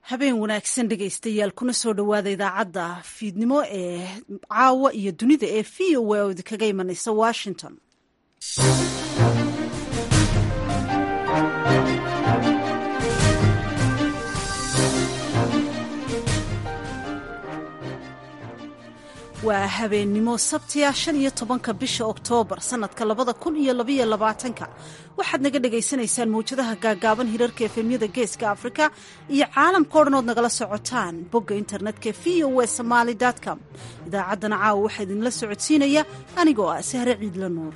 habeen wanaagsan dhegaystayaal kuna soo dhowaada idaacadda fiidnimo ee caawa iyo dunida ee v o a oo idinkaga imanaysa washington waa habeennimo sabtiya shan iyo tobanka bisha oktoobar sanadka labada kun iyo labaiyo labaatanka waxaad naga dhagaysanaysaan mawjadaha gaagaaban hirarka efemyada geeska afrika iyo caalamka o dhan ood nagala socotaan bogga internetka v o w somaali com idaacaddana caawa waxaa idinla socodsiinaya anigoo ah sahre ciidla nuur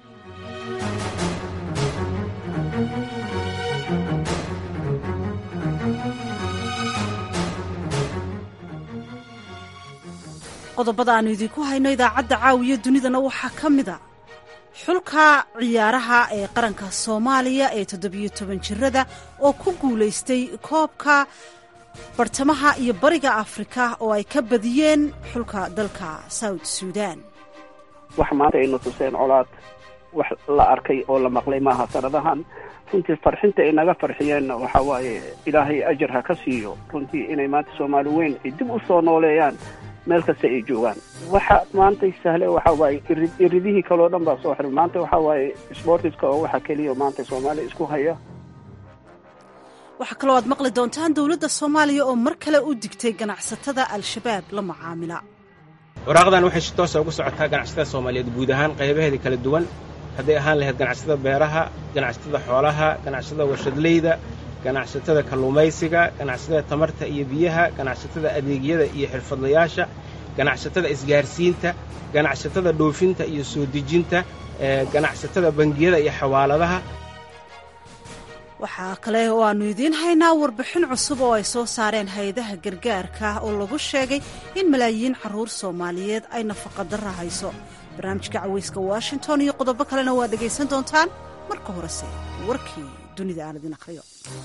qodobada aanu idinku hayno idaacadda caawiya dunidana waxaa ka mid a xulka ciyaaraha ee qaranka soomaaliya ee toddobiyo toban jirada oo ku guulaystay koobka bartamaha iyo bariga afrika oo ay ka badiyeen xulka dalka south suudan wax maanta aynu tuseen colaad wax la arkay oo la maqlay maaha sanadahan runtii farxinta ay naga farxiyeen waxa waaye ilaahay ajar ha ka siiyo runtii inay maanta soomaali weyn ay dib u soo nooleeyaan meel kasta ay joogaan waxa maantay sahle waxa waaye iridihii kaleo dhan baa soo xiran maanta waxa waaye sportiska oo waxa keliya maanta soomaaliya isku haya waxaa kaloo aad maqli doontaan dowladda soomaaliya oo mar kale u digtay ganacsatada al-shabaab la macaamila waraaqdan waxay si toosa ugu socotaa ganacsatada soomaaliyeed guud ahaan qaybaheeda kala duwan hadday ahaan lahayd ganacsatada beeraha ganacsatada xoolaha ganacsatada warshadleyda ganacsatada kalluumaysiga ganacsatada tamarta iyo biyaha ganacsatada adeegyada iyo xirfadlayaasha ganacsatada isgaarsiinta ganacsatada dhoofinta iyo soo dejinta ganacsatada bangiyada iyo xawaaladaha waxaa kale oo aannu idiin haynaa warbixin cusub oo ay soo saareen hay-adaha gargaarka oo lagu sheegay in malaayiin carruur soomaaliyeed ay nafaqadarra hayso barnaamijka cawayska washington iyo qodobo kalena waa dhegaysan doontaan marka horese warkii dunida aan idin akhriyo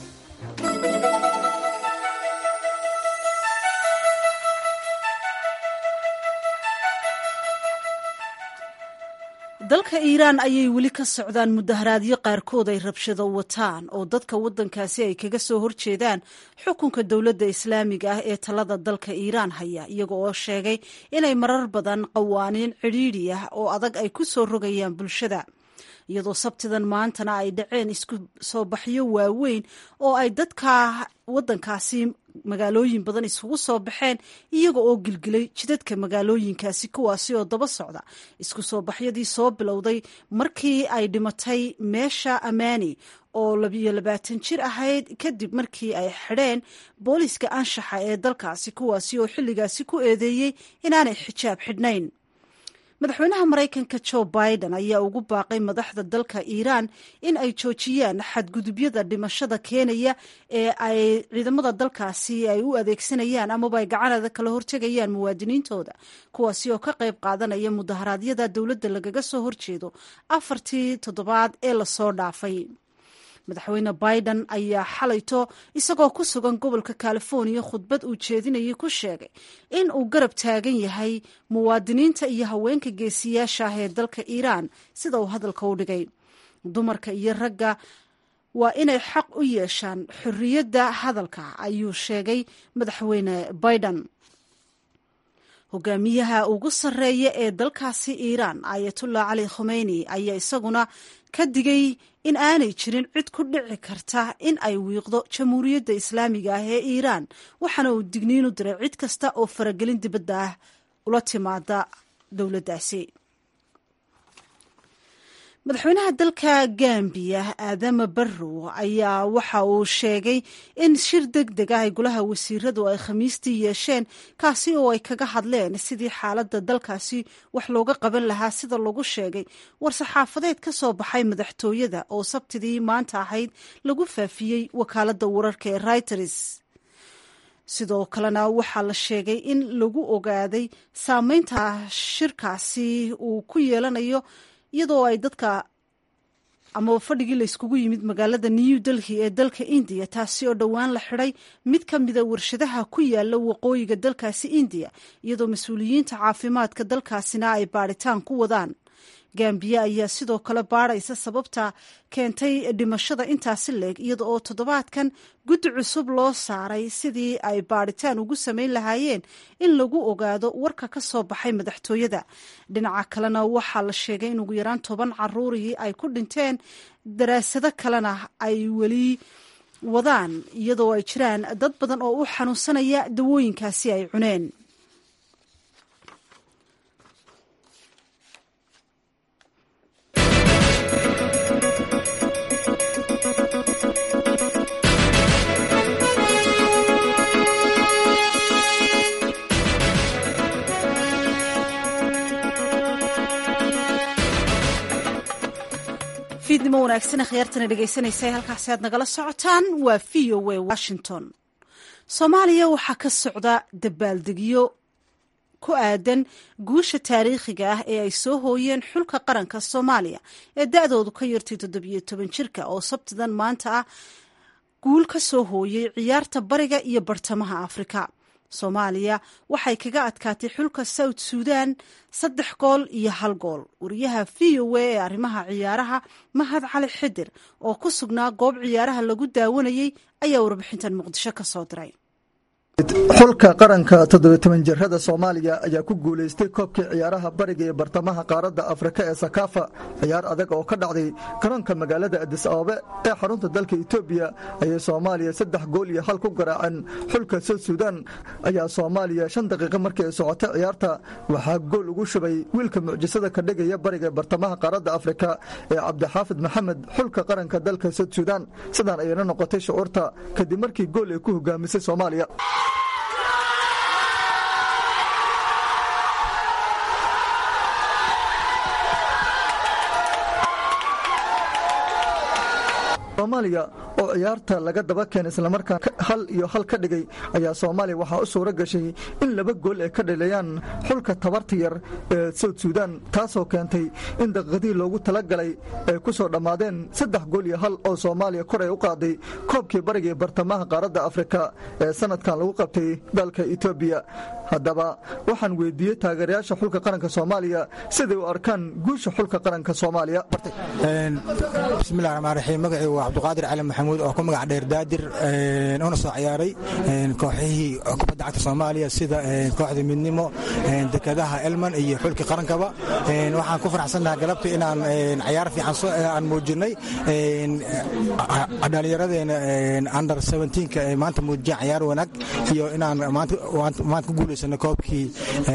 dalka iiraan ayay weli ka socdaan mudaharaadyo qaarkood ay rabshado wataan oo dadka waddankaasi ay kaga soo horjeedaan xukunka dowladda islaamiga ah ee talada dalka iiraan haya iyaga oo sheegay inay marar badan qawaaniin cidhiidhi ah oo adag ay ku soo rogayaan bulshada iyadoo sabtidan maantana ay dhaceen isku soo baxyo waaweyn oo ay dadka waddankaasi magaalooyin badan isugu soo baxeen iyaga oo gilgilay jidadka magaalooyinkaasi kuwaasi oo daba socda isku soo baxyadii soo bilowday markii ay dhimatay meesha amaani oo labiyo labaatan jir ahayd kadib markii ay xidheen booliiska anshaxa ee dalkaasi kuwaasi oo xilligaasi ku eedeeyey inaanay xijaab xidhnayn madaxweynaha maraykanka joe biden ayaa ugu baaqay madaxda dalka iiraan in ay joojiyaan xadgudubyada dhimashada keenaya ee ay ciidamada dalkaasi ay u adeegsanayaan amaba ay gacanada kala hortegayaan muwaadiniintooda kuwaasi oo ka qayb qaadanaya mudaharaadyada dowladda lagaga soo horjeedo afartii toddobaad ee lasoo dhaafay madaxweyne biden ayaa xalayto isagoo ku sugan gobolka californiya khudbad uu jeedinayay ku sheegay in uu garab taagan yahay muwaadiniinta iyo haweenka geesiyaasha ah ee dalka iiraan sida uu hadalka u dhigay dumarka iyo ragga waa inay xaq u yeeshaan xorriyadda hadalka ayuu sheegay madaxweyne biden hogaamiyaha ugu sarreeya ee dalkaasi iiraan ayatullah cali khomeyni ayaa isaguna ka digay in aanay jirin cid ku dhici karta in ay wiiqdo jamhuuriyadda islaamiga ah ee iiraan waxaana uu digniin u diray cid kasta oo faragelin dibadda ah ula timaada dowladdaasi madaxweynaha dalka gambiya aadama barrow ayaa waxa uu sheegay in shir deg deg ah ay golaha wasiiradu ay khamiistii yeesheen kaasi oo ay kaga hadleen sidii xaaladda dalkaasi wax looga qaban lahaa sida lagu sheegay war-saxaafadeed ka soo baxay madaxtooyada oo sabtidii maanta ahayd lagu faafiyey wakaaladda wararka ee reuters sidoo kalena waxaa la sheegay in lagu ogaaday saameynta shirkaasi uu ku yeelanayo iyadoo ay dadka amaba fadhigii la yskugu yimid magaalada new delhi ee dalka indiya taasi oo dhowaan la xidhay mid ka mida warshadaha ku yaala waqooyiga dalkaasi indiya iyadoo mas-uuliyiinta caafimaadka dalkaasina ay baadhitaan ku wadaan gambiya ayaa sidoo kale baadhaysa sababta keentay dhimashada intaasi leeg iyada oo toddobaadkan guddi cusub loo saaray sidii ay baadhitaan ugu samayn lahaayeen in lagu ogaado warka ka soo baxay madaxtooyada dhinaca kalena waxaa la sheegay in ugu yaraan toban caruurihii ay ku dhinteen daraasado kalena ay weli wadaan iyadoo ay jiraan dad badan oo u xanuunsanaya dawooyinkaasi ay cuneen fiidnimo wanaagsan khiyaartana dhegaysanaysa halkaasi aad nagala socotaan waa v o a washington soomaaliya waxaa ka socda dabaaldegyo ku aadan guusha taariikhiga ah ee ay soo hooyeen xulka qaranka soomaaliya ee da-doodu ka yartay toddobiyo toban jirka oo sabtidan maanta ah guul ka soo hooyey ciyaarta bariga iyo bartamaha afrika soomaaliya waxay kaga adkaatay xulka south suudan saddex gool iyo hal gool wariyaha v o a ee arrimaha ciyaaraha mahad cali xidir oo ku sugnaa goob ciyaaraha lagu daawanayey ayaa warbixintan muqdisho ka soo diray xulka qaranka toddobiy-toban jirada soomaaliya ayaa ku guulaystay koobkii ciyaaraha bariga iyo bartamaha qaaradda afrika ee sakaafa ciyaar adag oo ka dhacday garoonka magaalada adis abaabe ee xarunta dalka etoobiya ayay soomaaliya saddex gool iyo hal ku garaaceen xulka south suudan ayaa soomaaliya shan daqiiqo markii ay socotay ciyaarta waxaa gool ugu shubay wiilka mucjisada ka dhigaya bariga ee bartamaha qaaradda afrika ee cabdixaafid maxamed xulka qaranka dalka south suudan sidaan ayayna noqotay shucuurta kadib markii gool ay ku hogaamisay soomaaliya soomaaliya oo ciyaarta laga daba keenay islamarkaan hal iyo hal ka dhigay ayaa soomaaliya waxaa u suuro gashay in laba gool ay ka dhaleeyaan xulka tabarta yar ee south suudan taasoo keentay in daqiiqadihii loogu talagalay ay ku soo dhammaadeen saddex gool iyo hal oo soomaaliya kor ay u qaaday koobkii bariga ee bartamaha qaaradda afrika ee sanadkan lagu qabtay dalka etoobiya haddaba waxaan weydiiyey taageerayaasha xulka qaranka soomaaliya siday u arkaan guusha xulka qaranka soomaaliya bismillahi raxmaan raxiim magacii waa cabduqaadir cali maxamuud oo ku magac dheer daadir una soo ciyaaray kooxihii kubadda cagta soomaaliya sida kooxda midnimo dekadaha elman iyo xulkii qarankaba waxaan ku faraxsannaha galabta inaan cayaar fiican aan muujinay dhallinyaradeena under seventeenka ay maanta muujiyaan cayaar wanaag iyo inaan maanta ku guulaysano koobkii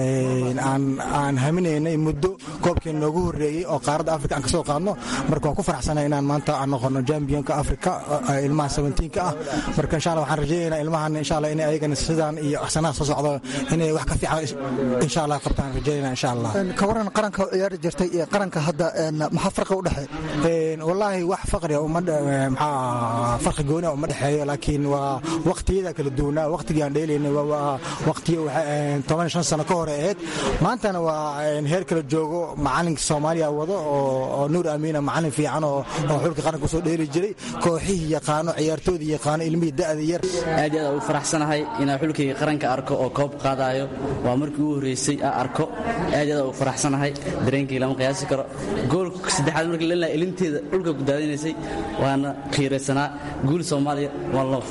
aan haminaynay muddo koobkii noogu horreeyey oo qaaradda afrika aan ka soo qaadno marka waan ku faraxsanahay inaan maanta aan noqono jambionka afrika ilmaha seventeenka ah marka insha allah waxaan rajaynaynaa ilmahan insha allah inay ayagana sidaan iyo axsanaha soo socdo inay wax ka fiican insha allah qabtaan rajaynaa insha allah ka waran qaranka u ciyaari jirtay iyo qaranka hadda maxaa farqi u dhexeeya wallaahi wax faqriga uma maxaa farqi gooniya uma dhexeeyo laakiin waa waqtiyada kala duwanaa waqtigii aan dheelaynay waa waqtiyo toban shan sano ka hore ahayd maantana waa heer kala joogo macalinka soomaaliya wado oo nuur amiina macalin fiican oo xulka qaranka usoo dheeli jiray kooxihii yaqaano ciyaartoodii yaqaano ilmihii da'da yar aad iyo aad ugu faraxsanahay inaan xulkayga qaranka arko oo koob qaadaayo waa markii ugu horreysay aan arko aad iyo aad ugu faraxsanahay dareenkii lama qiyaasi karo goolka saddexaad markii la ilinteeda dhulka ku daadinaysay waana khiiraysanaa guul soomaaliya waa loo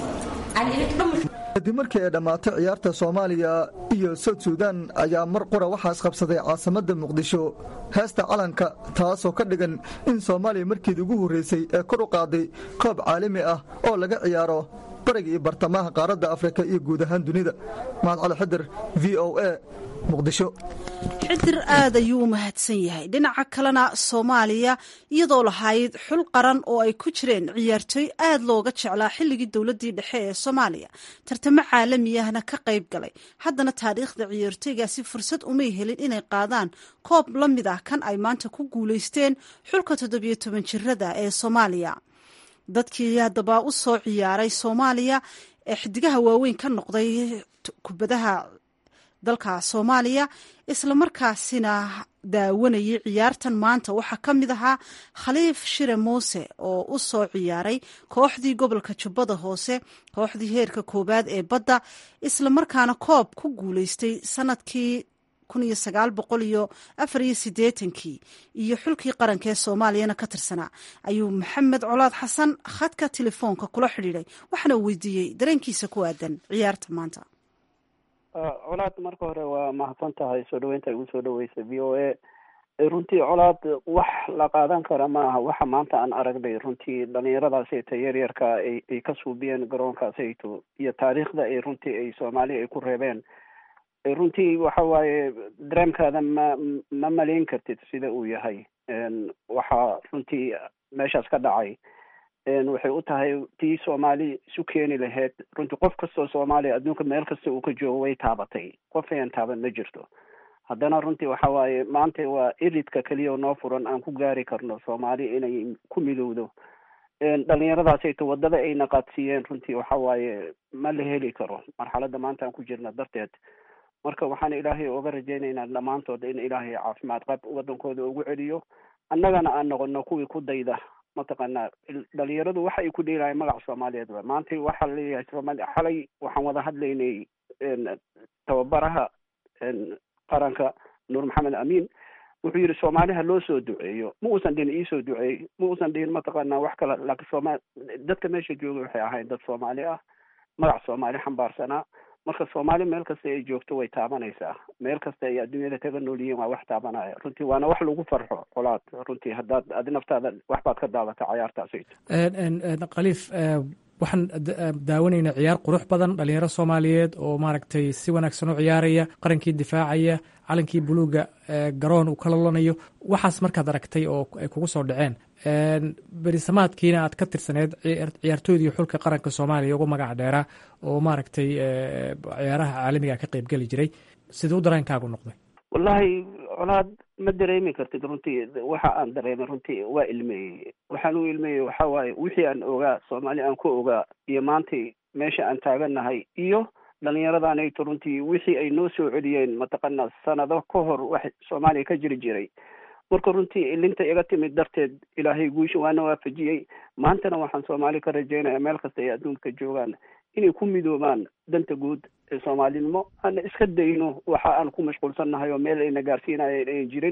kadib markii ay dhammaatay ciyaarta soomaaliya iyo south suudan ayaa mar qura waxaa isqabsaday caasimadda muqdisho heesta calanka taasoo ka dhigan in soomaaliya markeedii ugu horreysay ee kor u qaaday koob caalami ah oo laga ciyaaro bariga iyo bartamaha qaaradda afrika iyo guud ahaan dunida mahad cali xidir v o a muqdisho xidir aad ayuu u mahadsan yahay dhinaca kalena soomaaliya iyadoo lahayd xul qaran oo ay ku jireen ciyaartooy aad looga jeclaa xilligii dowladdii dhexe ee soomaaliya tartamo caalamiyahna ka qayb galay haddana taariikhda ciyaartooygaasi fursad umay helin inay qaadaan koob la mid ah kan ay maanta ku guulaysteen xulka toddobiyo toban jirada ee soomaaliya dadkii haddaba u soo ciyaaray soomaaliya ee xidigaha waaweyn ka noqday kubadaha dalka soomaaliya islamarkaasina daawanayay ciyaartan maanta waxaa ka mid ahaa khaliif shire muuse oo u soo ciyaaray kooxdii gobolka jubbada hoose kooxdii heerka koowaad ee badda islamarkaana koob ku guulaystay sanadkii kun iyo sagaal boqol iyo afar iyo siddeetankii iyo xulkii qaranka ee soomaaliyana ka tirsanaa ayuu maxamed colaad xasan khadka telefoonka kula xidhiidhay waxaana uu weydiiyey dareenkiisa ku aadan ciyaarta maanta colaad marka hore waa mahadsan tahay soo dhaweynta igu soo dhaweysa v o a runtii colaad wax la qaadan kara maaha waxa maanta aan aragnay runtii dhalinyaradaasayta yaryarka ay ay ka suubiyeen garoonkaasayto iyo taariikhda ay runtii ay soomaaliya ay ku reebeen runtii waxa waaye dareemkaada ma ma malayn kartid sida uu yahay waxaa runtii meeshaas ka dhacay waxay u tahay tii soomaali isu keeni lahayd runtii qof kastoo soomaaliya adduunka meel kasta uu ka joogo way taabatay qof ayan taaban ma jirto haddana runtii waxa waaye maanta waa iridka keliya oo noo furan aan ku gaari karno soomaali inay ku midowdo dhalinyaradaasayto waddada ay naqaadsiiyeen runtii waxa waaye ma la heli karo marxaladda maanta aan ku jirna darteed marka waxaan ilaahay oga rajaynaynaa dhammaantood in ilaahay caafimaad qab waddankooda ugu celiyo annagana aan noqono kuwii ku dayda mataqaanaa dhalinyaradu waxa ay ku dheelahay magaca soomaaliyeed ba maanta waxaa laleeyahay soomali xalay waxaan wada hadlaynay tababaraha qaranka nuur maxamed amiin wuxuu yidhi soomaaliha loo soo duceeyo ma uusan dhihin iisoo duceey ma uusan dhihin mataqaanaa wax kale laakiin sooma dadka meesha jooga waxay ahayn dad soomaali ah magac soomaali xambaarsanaa marka soomaali meel kasta ay joogto way taabanaysaa meel kasta ay adduunyada kaga nool yihiin waa wax taabanaya runtii waana wax lagu farxo colaad runtii haddaad adi naftaada wax baad ka daawata cayaartaasayto khaliif waxaan daawanaynaa ciyaar qurux badan dhalinyaro soomaaliyeed oo maaragtay si wanaagsan u ciyaaraya qarankii difaacaya calankii buluuga garoon uu ka lolanayo waxaas markaad aragtay oo ay kugu soo dhaceen berisamaadkiina aad ka tirsaneed ciyaartooydii xulka qaranka soomaaliya ugu magac dheeraa oo maaragtay ciyaaraha caalamiga ka qeybgeli jiray siduu dareenkaagu noqday wallahi colaad ma dareemi kartid runtii waxa aan dareemay runtii waa ilmeeyey waxaan u ilmeeyey waxa waaye wixii aan ogaa soomaali aan ku ogaa iyo maantay meesha aan taagannahay iyo dhalinyaradanaito runtii wixii ay noo soo celiyeen mataqaanaa sanado ka hor wax soomaaliya ka jiri jiray marka runtii ilinta iga timid darteed ilaahay guusha waana waafajiyey maantana waxaan soomaali ka rajaynaya meel kasta ay adduunka joogaan inay ku midoobaan danta guud ee soomaalinimo ana iska dayno waxa aan ku mashquulsannahay oo meel ayna gaarsiinayeen ayan jirin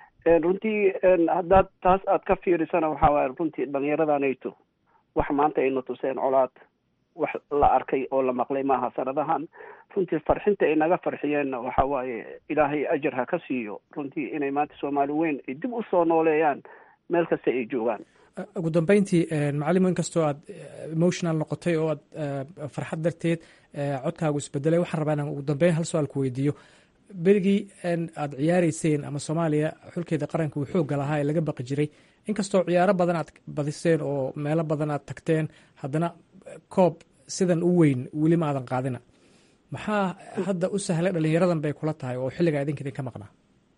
runtii haddaad taas aad ka fiirisana waxa waaye runtii dhalinyaradanaito wax maanta ayna tuseen colaad wax la arkay oo la maqlay maaha sanadahan runtii farxinta ay naga farxiyeenna waxa waaye ilaahay ajar ha ka siiyo runtii inay maanta soomaali weyn ay dib usoo nooleeyaan meel kasta ay joogaan ugu dambeyntii macalimo inkastoo aad emotional noqotay oo aad farxad darteed codkaagu isbedelay waxaan rabaa inaan ugu dambeyn hal su-aal ku weydiiyo berigii aad ciyaareyseen ama soomaaliya xulkeeda qaranka uu xoogga lahaa ee laga baqi jiray inkastoo ciyaaro badan aad badiseen oo meelo badan aad tagteen haddana koob sidan u weyn weli ma aadan qaadina maxaa hadda u sahlay dhalinyaradan bay kula tahay oo xilligaa idinka idinka maqnaa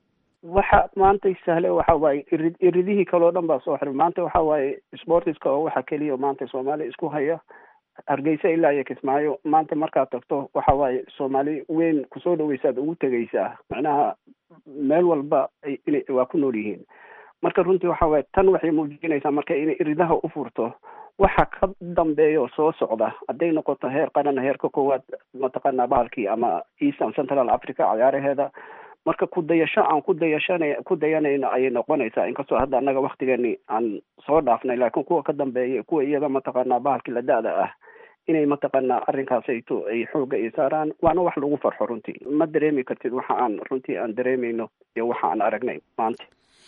waxa maanta sahle waxa waaye irid iridihii kale o dhan baa soo xiray maanta waxa waaye sportiska oo waxa keliya maanta soomaali isku haya hargeysa ilaa iyo kismaayo maanta markaad tagto waxa waaye soomaali weyn kusoo dhaweysaad ugu tegaysaa macnaha meel walba ina waa ku nool yihiin marka runtii waxa waaye tan waxay muujinaysaa marka inay iridaha u furto waxa ka dambeeya oo soo socda hadday noqoto heer qaran heerka koowaad mataqaanaa bahalkii ama eastern central africa cayaaraheeda marka ku dayasho aan ku dayashana ku dayanayno ayay noqonaysaa inkastoo hadda annaga waktigeeni aan soo dhaafnay laakiin kuwa ka dambeeya kuwa iyaga mataqaanaa bahalkii la da-da ah inay mataqaanaa arrinkaasayto ay xoogga ay saaraan waana wax lagu farxo runtii ma dareemi kartid waxa aan runtii aan dareemayno iyo waxa aan aragnay maanta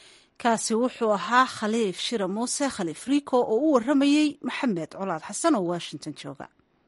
kaasi wuxuu ahaa khaliif shira muuse khaliif rico oo u waramayey maxamed colaad xasan oo washington jooga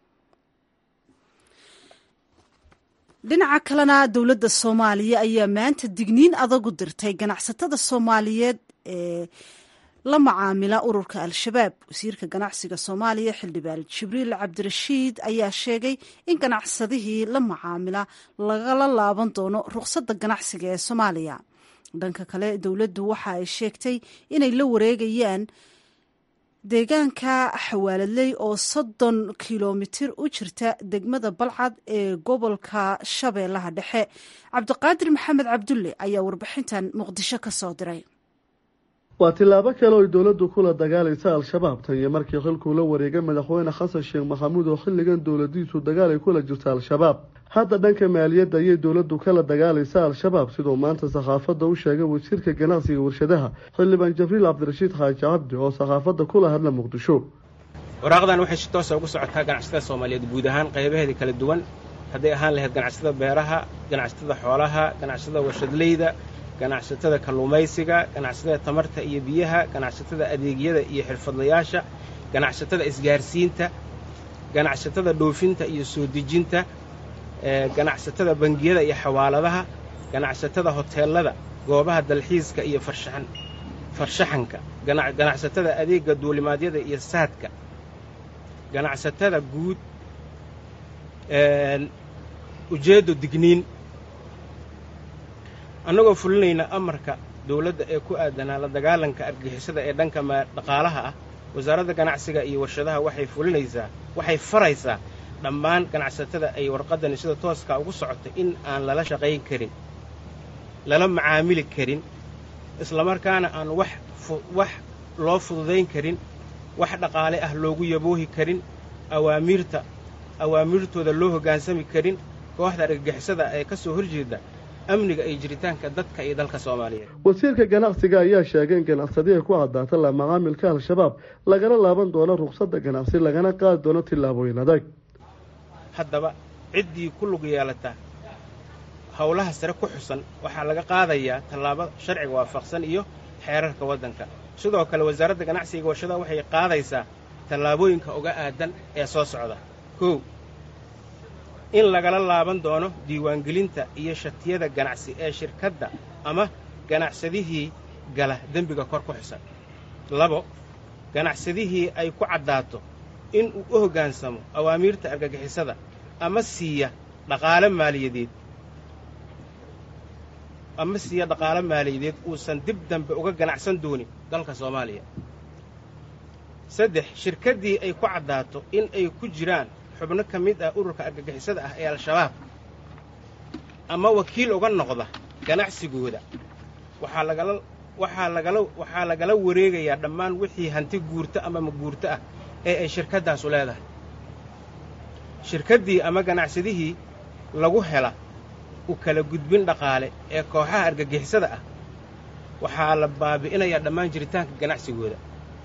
dhinaca kalena dowladda soomaaliya ayaa maanta digniin adag u dirtay ganacsatada soomaaliyeed ee la macaamila ururka al-shabaab wasiirka ganacsiga soomaaliya xildhibaan jibriil cabdirashiid ayaa sheegay in ganacsadihii la macaamila lagala laaban doono ruqsadda ganacsiga ee soomaaliya dhanka kale dowladdu waxa ay sheegtay inay la wareegayaan deegaanka xawaaladley oo soddon kilomitir u jirta degmada balcad ee gobolka shabeellaha dhexe cabdiqaadir maxamed cabdulle ayaa warbixintan muqdisho ka soo diray waa tillaabo kale oy dowladdu kula dagaalaysa al-shabaab tan iyo markii xilkuu la wareegay madaxweyne xasan sheekh maxamuud oo xilligan dowladiisu dagaal ay kula jirta al-shabaab hadda dhanka maaliyadda ayay dowladdu kala dagaalaysa al-shabaab siduu maanta sakhaafadda u sheegay wasiirka ganacsiga warshadaha xildhibaan jabriil cabdirashiid xaaji cabdi oo sakhaafadda kula hadla muqdisho waraaqdan waxay si toosa ugu socotaa ganacsatada soomaaliyeed guud ahaan qaybaheeda kala duwan hadday ahaan lahayd ganacsatada beeraha ganacsatada xoolaha ganacsatada warshadleyda ganacsatada kalluumaysiga ganacsatada tamarta iyo biyaha ganacsatada adeegyada iyo xirfadlayaasha ganacsatada isgaarsiinta ganacsatada dhoofinta iyo soo dejinta ganacsatada bangiyada iyo xawaaladaha ganacsatada hoteelada goobaha dalxiiska iyo farshaxan farshaxanka ganacsatada adeegga duulimaadyada iyo saadka ganacsatada guud ujeeddo digniin annagoo fulinayna amarka dawladda ee ku aadanaa la dagaalanka argixisada ee dhanka dhaqaalaha ah wasaaradda ganacsiga iyo warshadaha waxay fulinaysaa waxay faraysaa dhammaan ganacsatada ay warqaddani sida tooskaa ugu socota in aan lala shaqayn karin lala macaamili karin islamarkaana aan wax wax loo fududayn karin wax dhaqaale ah loogu yaboohi karin awaamiirta awaamiirtooda loo hoggaansami karin kooxda argagixisada ee ka soo horjeeda amniga iyo jiritaanka dadka iyo dalka soomaaliyeed wasiirka ganacsiga ayaa sheegay in ganacsadiha ku caddaata la macaamilka al-shabaab lagana laaban doono ruqsadda ganacsi lagana qaadi doono tillaabooyin adag haddaba ciddii ku lug yeelata howlaha sare ku xusan waxaa laga qaadayaa tallaabo sharciga waafaqsan iyo xeerarka waddanka sidoo kale wasaaradda ganacsiga warshadaha waxay qaadaysaa tallaabooyinka uga aadan ee soo socda kow in lagala laaban doono diiwaangelinta iyo shatiyada ganacsi ee shirkadda ama ganacsadihii gala dembiga kor ku xusan labo ganacsadihii ay ku caddaato in uu u hoggaansamo awaamiirta argagixisada ama siiya dhaqaale maaliyadeed ama siiya dhaqaale maaliyadeed uusan dib dambe uga ganacsan doonin dalka soomaaliya saddex shirkaddii ay ku caddaato in ay ku jiraan xubno ka mid ah ururka argagixisada ah ee al-shabaab ama wakiil uga noqda ganacsigooda waxaa lagala waxaa lagala waxaa lagala wareegayaa dhammaan wixii hanti guurto ama maguurto ah ee ay shirkaddaasu leedahay shirkaddii ama ganacsadihii lagu hela u kala gudbin dhaqaale ee kooxaha argagixisada ah waxaa la baabi'inayaa dhammaan jiritaanka ganacsigooda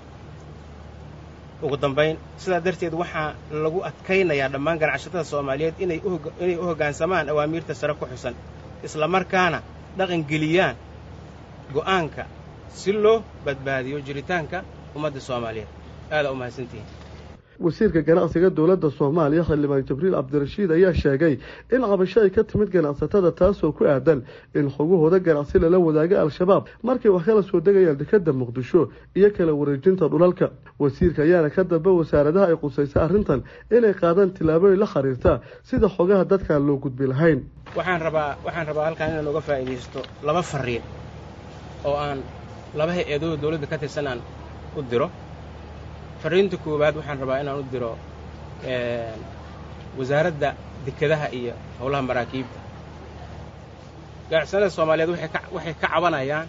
ugu dambayn sidaa darteed waxaa lagu adkaynayaa dhammaan ganacsatada soomaaliyeed inay inay u hoggaansamaan awaamiirta sare ku xusan islamarkaana dhaqangeliyaan go'aanka si loo badbaadiyo jiritaanka ummadda soomaaliyeed aadaa u mahadsantihiin wasiirka ganacsiga dowladda soomaaliya xildhibaan jibriil cabdirashiid ayaa sheegay in cabasho ay ka timid ganacsatada taasoo ku aadan in xogahooda ganacsi lala wadaaga al-shabaab markay wax kala soo degayaan dekadda muqdisho iyo kala wareejinta dhulalka wasiirka ayaana ka dambe wasaaradaha ay qusaysa arrintan inay qaadaan tillaabooyin la xiriirta sida xogaha dadkaan loo gudbi lahayn waxaan rabaa waxaan rabaa halkaan inaan uga faa'iidaysto laba fariin oo aan laba hay-adooda dowladda ka tirsan aan u diro fariinta koowaad waxaan rabaa inaan u diro wasaaradda dekedaha iyo howlaha maraakiibta ganacsanada soomaaliyeed waxay ka cabanayaan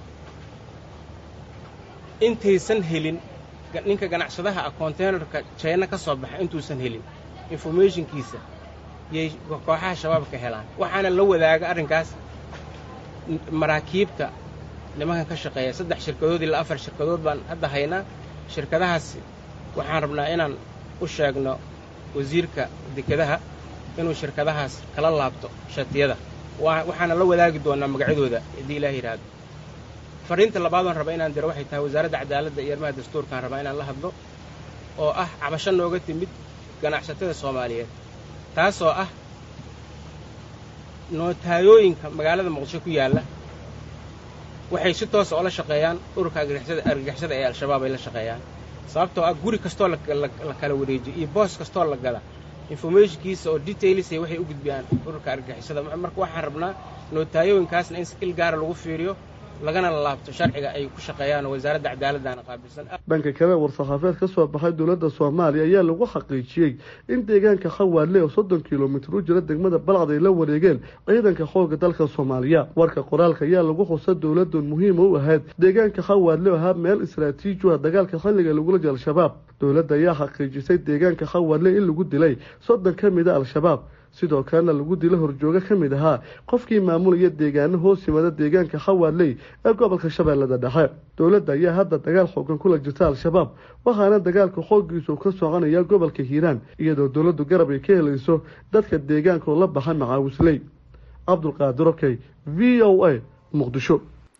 intaysan helin ninka ganacsadaha ah konteynerka jayna ka soo baxa intuusan helin informationkiisa yay kooxaha shabaabka helaan waxaana la wadaaga arrinkaas maraakiibta nimankan ka shaqeeya saddex shirkadood ilaa afar shirkadood baan hadda haynaa shirkadahaas waxaan rabnaa inaan u sheegno wasiirka dekedaha inuu shirkadahaas kala laabto shatiyada waxaana la wadaagi doonaa magacyadooda haddii ilaah yidhaahdo fariinta labaadoon raba inaan diro waxay tahay wasaaradda cadaaladda iyo arrimaha dastuurkaan rabaa inaan la hadlo oo ah cabasho nooga timid ganacsatada soomaaliyeed taasoo ah nootayooyinka magaalada muqdisho ku yaalla waxay si toosa oo la shaqeeyaan ururka argagixisada ee al-shabaab ay la shaqeeyaan sababtoo ah guri kastoo la kala wareejiyo iyo boos kastoo la gada informationkiisa oo detailsa waxay u gudbiyaan ururka argagixisada marka waxaan rabnaa nootayooyinkaasna in il gaara lagu fiiriyo lagana laabto sharciga ay ku shaqeeyaan oo wasaaradda cadaaladdaana qaabilsan dhanka kale war-saxaafeed ka soo baxay dowladda soomaaliya ayaa lagu xaqiijiyey in deegaanka khawaadle oo soddon kilomitir u jira degmada balcad ay la wareegeen ciidanka xoogga dalka soomaaliya warka qoraalka ayaa lagu xusa dowladun muhiima u ahayd deegaanka khawaadle oo ahaa meel istraatiiji ah dagaalka xilliga lagula jira al-shabaab dowladda ayaa xaqiijisay deegaanka khawaadle in lagu dilay soddon ka mid a al-shabaab sidoo kalena lagu dilo horjoogo ka mid ahaa qofkii maamulaya deegaano hoos yimada deegaanka khawaadley ee gobolka shabeellada dhexe dowladda ayaa hadda dagaal xoogan kula jirta al-shabaab waxaana dagaalka xooggiisu ka soconaya gobolka hiiraan iyadoo dowladdu garab ay ka helayso dadka deegaanka oo la baxa macaawisley cabdulqaadir okey v o a muqdisho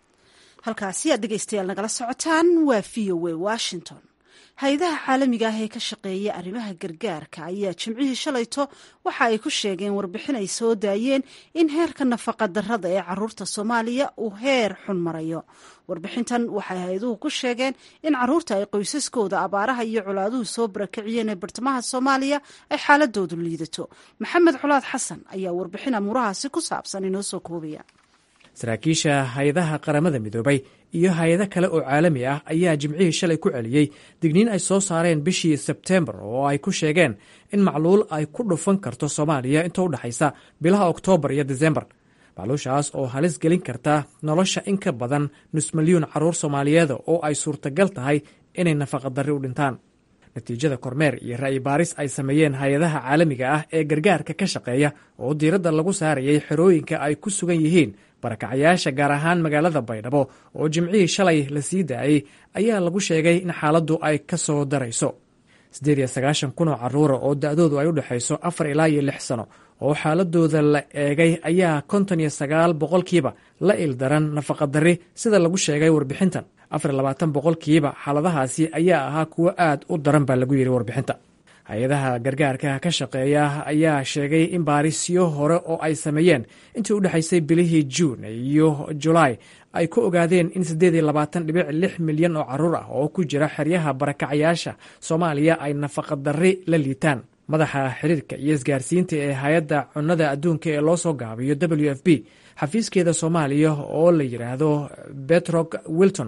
halkaasi aad dhegeystayaal nagala socotaan waa v o a washington hay-adaha caalamiga ah ee ka shaqeeya arrimaha gargaarka ayaa jimcihii shalayto waxa ay ku sheegeen warbixin ay soo daayeen in heerka nafaqa darrada ee caruurta soomaaliya uu heer xun marayo warbixintan waxay hay-aduhu ku sheegeen in caruurta ay qoysaskooda abaaraha iyo colaaduhu soo barakiciyeen ee bartamaha soomaaliya ay xaaladoodu liidato maxamed colaad xasan ayaa warbixin amuurahaasi ku saabsan inoo soo koobaya saraakiisha hay-adaha qaramada midoobay iyo hay-ado kale oo caalami ah ayaa jimcihii shalay ku celiyey digniin ay soo saareen bishii sebtembar oo ay ku sheegeen in macluul ay ku dhufan karto soomaaliya inta u dhexaysa bilaha oktoobar iyo desembar macluushaas oo halis gelin karta nolosha in ka badan nus milyuun carruur soomaaliyeeda oo ay suurtagal tahay inay nafaqadarri u dhintaan natiijada kormeer iyo ra'yi baaris ay sameeyeen hay-adaha caalamiga ah ee gargaarka ka shaqeeya oo diiradda lagu saarayay xerooyinka ay ku sugan yihiin barakacayaasha gaar ahaan magaalada baydhabo oo jimcihii shalay la sii daayey ayaa lagu sheegay in xaaladdu ay ka soo darayso siddeed iyo sagaashan kun oo carruura oo da-doodu ay u dhexayso afar ilaa iyo lix sano oo xaaladooda la eegay ayaa konton iyo sagaal boqolkiiba la ildaran nafaqadarri sida lagu sheegay warbixintan afar iyo labaatan boqolkiiba xaaladahaasi ayaa ahaa kuwo aad u daran baa lagu yidhi warbixinta hay-adaha gargaarka ka shaqeeya ayaa sheegay in baarisyo hore oo ay sameeyeen intii u dhexaysay bilihii juun iyo julaay ay ku ogaadeen in siddeed iyo labaatan dhibic lix milyan oo carruur ah oo ku jira xeryaha barakacayaasha soomaaliya ay nafaqadarri la liitaan madaxa xiriirka iyo isgaarsiinta ee hay-adda cunnada adduunka ee loo soo gaabiyo w f b xafiiskeeda soomaaliya oo la yidhaahdo betrog wilton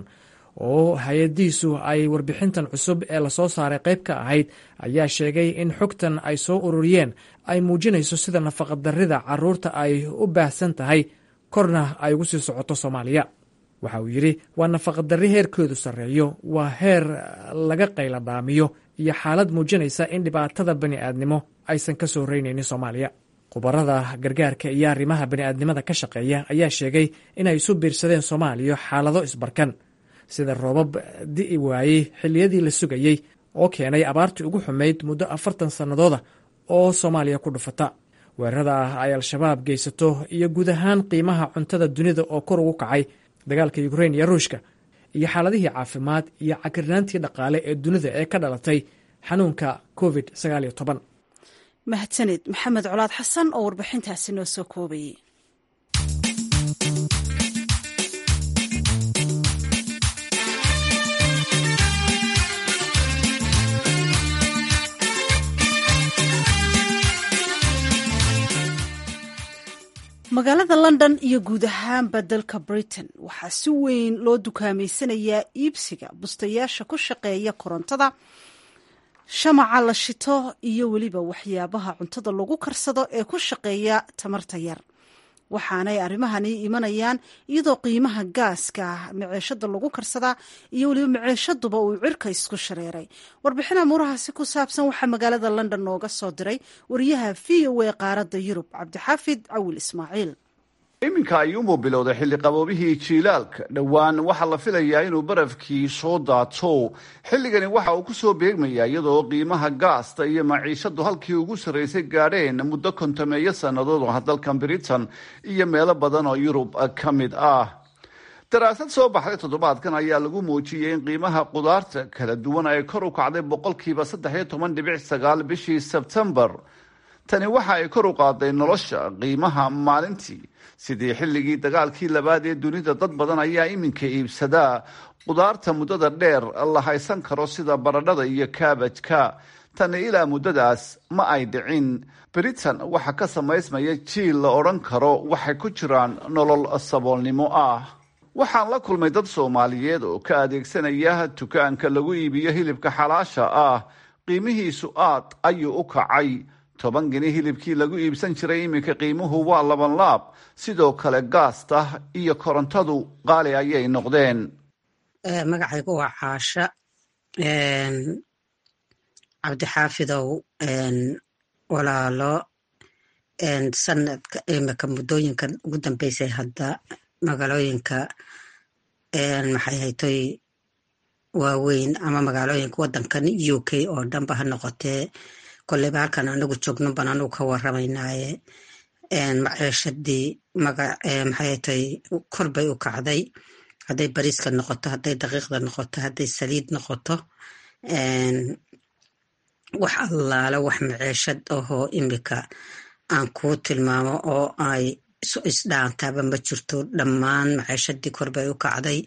oo hay-adiisu ay warbixintan cusub ee lasoo saaray qayb ka ahayd ayaa sheegay in xogtan ay soo ururiyeen ay muujinayso sida nafaqadarrida carruurta ay u baahsan tahay korna ay ugu sii socoto soomaaliya waxa uu yidhi waa nafaqadarri heerkoodu sarreeyo waa heer laga qayladhaamiyo iyo xaalad muujinaysa in dhibaatada bani'aadnimo aysan ka soo reynaynin soomaaliya khubarada gargaarka iyo arrimaha bani'aadnimada ka shaqeeya ayaa sheegay inay isu biirsadeen soomaaliya xaalado isbarkan sida roobab di'i waayey xilliyadii la sugayey oo keenay abaartii ugu xumayd muddo afartan sannadooda oo soomaaliya ku dhufata weerarada ah ay al-shabaab geysato iyo guud ahaan qiimaha cuntada dunida oo kor ugu kacay dagaalka yukrain iyo ruushka iyo xaaladihii caafimaad iyo cakirnaantii dhaqaale ee dunida ee ka dhalatay xanuunka covid sagaaliyo toban mahadsaned maxamed colaad xasan oo warbixintaasi noo soo koobayay magaalada london iyo guud ahaanba dalka britain waxaa si weyn loo dukaameysanayaa iibsiga bustayaasha ku shaqeeya korontada shamaca la shito iyo weliba waxyaabaha cuntada lagu karsado ee ku shaqeeya tamarta yar waxaanay arrimahani imanayaan iyadoo qiimaha gaaska maceeshada lagu karsadaa iyo weliba maceeshaduba uu cirka isku shareeray warbixin amuurahaasi ku saabsan waxaa magaalada london nooga soo diray wariyaha v o a qaaradda yurub cabdixaafid cawil ismaaciil iminka ayuunbuu bilowday xilli qaboobihii jiilaalka dhowaan waxaa la filayaa inuu barafkii soo daato xilligani waxa uu ku soo beegmayaa iyadoo qiimaha gaasta iyo maciishadu halkii ugu sarraysay gaadheen muddo kontameeyo sannadood oo ah dalkan britain iyo meelo badan oo yurub ka mid ah daraasad soo baxday toddobaadkan ayaa lagu muujiyey in qiimaha qudaarta kala duwan ay kor u kacday boqolkiiba saddex iyo toban dhibic sagaal bishii sebtembar tani waxa ay kor u qaaday nolosha qiimaha maalintii sidii xilligii dagaalkii labaad ee dunida dad badan ayaa iminka iibsadaa qudaarta muddada dheer la haysan karo sida baradhada iyo kaabajka tani ilaa muddadaas ma ay dhicin britain waxa ka samaysmaya jiil la odhan karo waxay ku jiraan nolol saboolnimo ah waxaan la kulmay dad soomaaliyeed oo ka adeegsanaya dukaanka lagu iibiyo hilibka xalaasha ah qiimihiisu aad ayuu u kacay toban geni hilibkii lagu iibsan jiray iminka qiimuhu waa laban laab sidoo kale gaasta iyo korontadu qaali ayay noqdeen magacaygu waa caasha cabdixaafidow walaalo sanadka imika muddooyinka ugu dambeysay hadda magaalooyinka maxay haytoy waaweyn ama magaalooyinka wadankan u k oo dhanba ha noqotee koleyba halkan anagu joogno ban anagu ka waramaynaaye maciishadii maxay haytoy kor bay u kacday hadday bariiska noqoto hadday daqiiqda noqoto hadday saliid noqoto wax allaale wax maciishad ahoo imika aan kuu tilmaamo oo ay isu isdhaantaaba ma jirto dhammaan maciishadii kor bay u kacday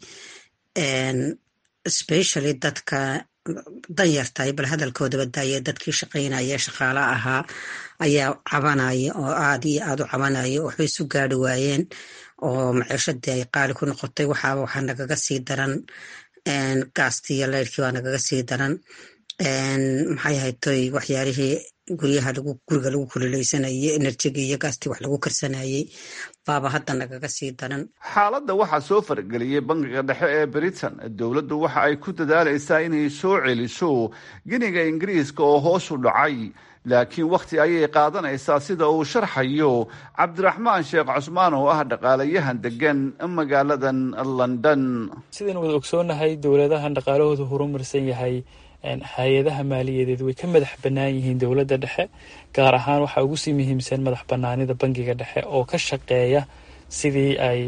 specially dadka danyartahay bal hadalkoodaba daaya dadkii shaqaynaya shaqaala ahaa ayaa cabanaya oo aad iyo aad u cabanaya waxbay isu gaari waayeen oo maciishadii ay qaali ku noqotay waxaaba waxaa nagaga sii daran gaastii iyo leyrkii baa nagaga sii daran maxay haytoy waxyaalihii guryaha lagu guriga lagu kululeysanayay enerjigii iyo gaastii wax lagu karsanayay baaba hadda nagaga sii daran xaaladda waxaa soo farageliyey bangiga dhexe ee britain dowladdu waxa ay ku dadaalaysaa inay soo celiso giniga ingiriiska oo hoos u dhacay laakiin wakhti ayay qaadanaysaa sida uu sharxayo cabdiraxmaan sheekh cusmaan oo ah dhaqaalayahan degan magaaladan london sidaynu wada ogsoonahay dowladahan dhaqaalahooda horumarsan yahay hay-adaha maaliyadeed way ka madax bannaan yihiin dowladda dhexe gaar ahaan waxaa ugu sii muhiimsan madax bannaanida bangiga dhexe oo ka shaqeeya sidii ay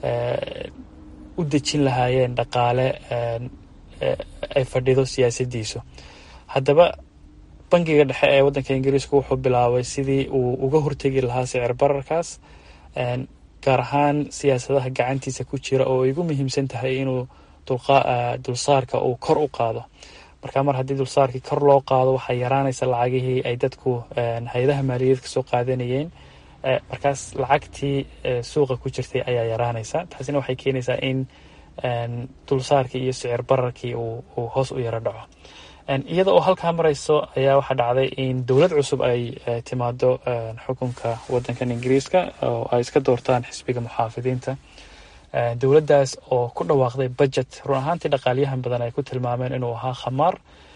u dejin lahaayeen dhaqaale ay fadhido siyaasadiisu haddaba bangiga dhexe ee waddanka ingiriiska wuxuu bilaabay sidii uu uga hortegi lahaa sicir bararkaas gaar ahaan siyaasadaha gacantiisa ku jira oo ay ugu muhiimsan tahay inuu dulsaarka uu kor u qaado marka mar haddii dulsaarkii kor loo qaado waxaa yaraanaysa lacagihii ay dadku hay-adaha maaliyadeed kasoo qaadanayeen markaas lacagtii suuqa ku jirtay ayaa yaraanaysa taasina waxay keenaysaa in dulsaarkii iyo sicir bararkii uu hoos u yaro dhaco iyada oo halkaa marayso ayaa waxaa dhacday in dowlad cusub ay timaado xukunka wadankan ingiriiska oo ay iska doortaan xisbiga muxaafidiinta dowladdaas oo ku dhawaaqday budget run ahaantii dhaqaalyahan badan ay ku tilmaameen inuu ahaa khamaar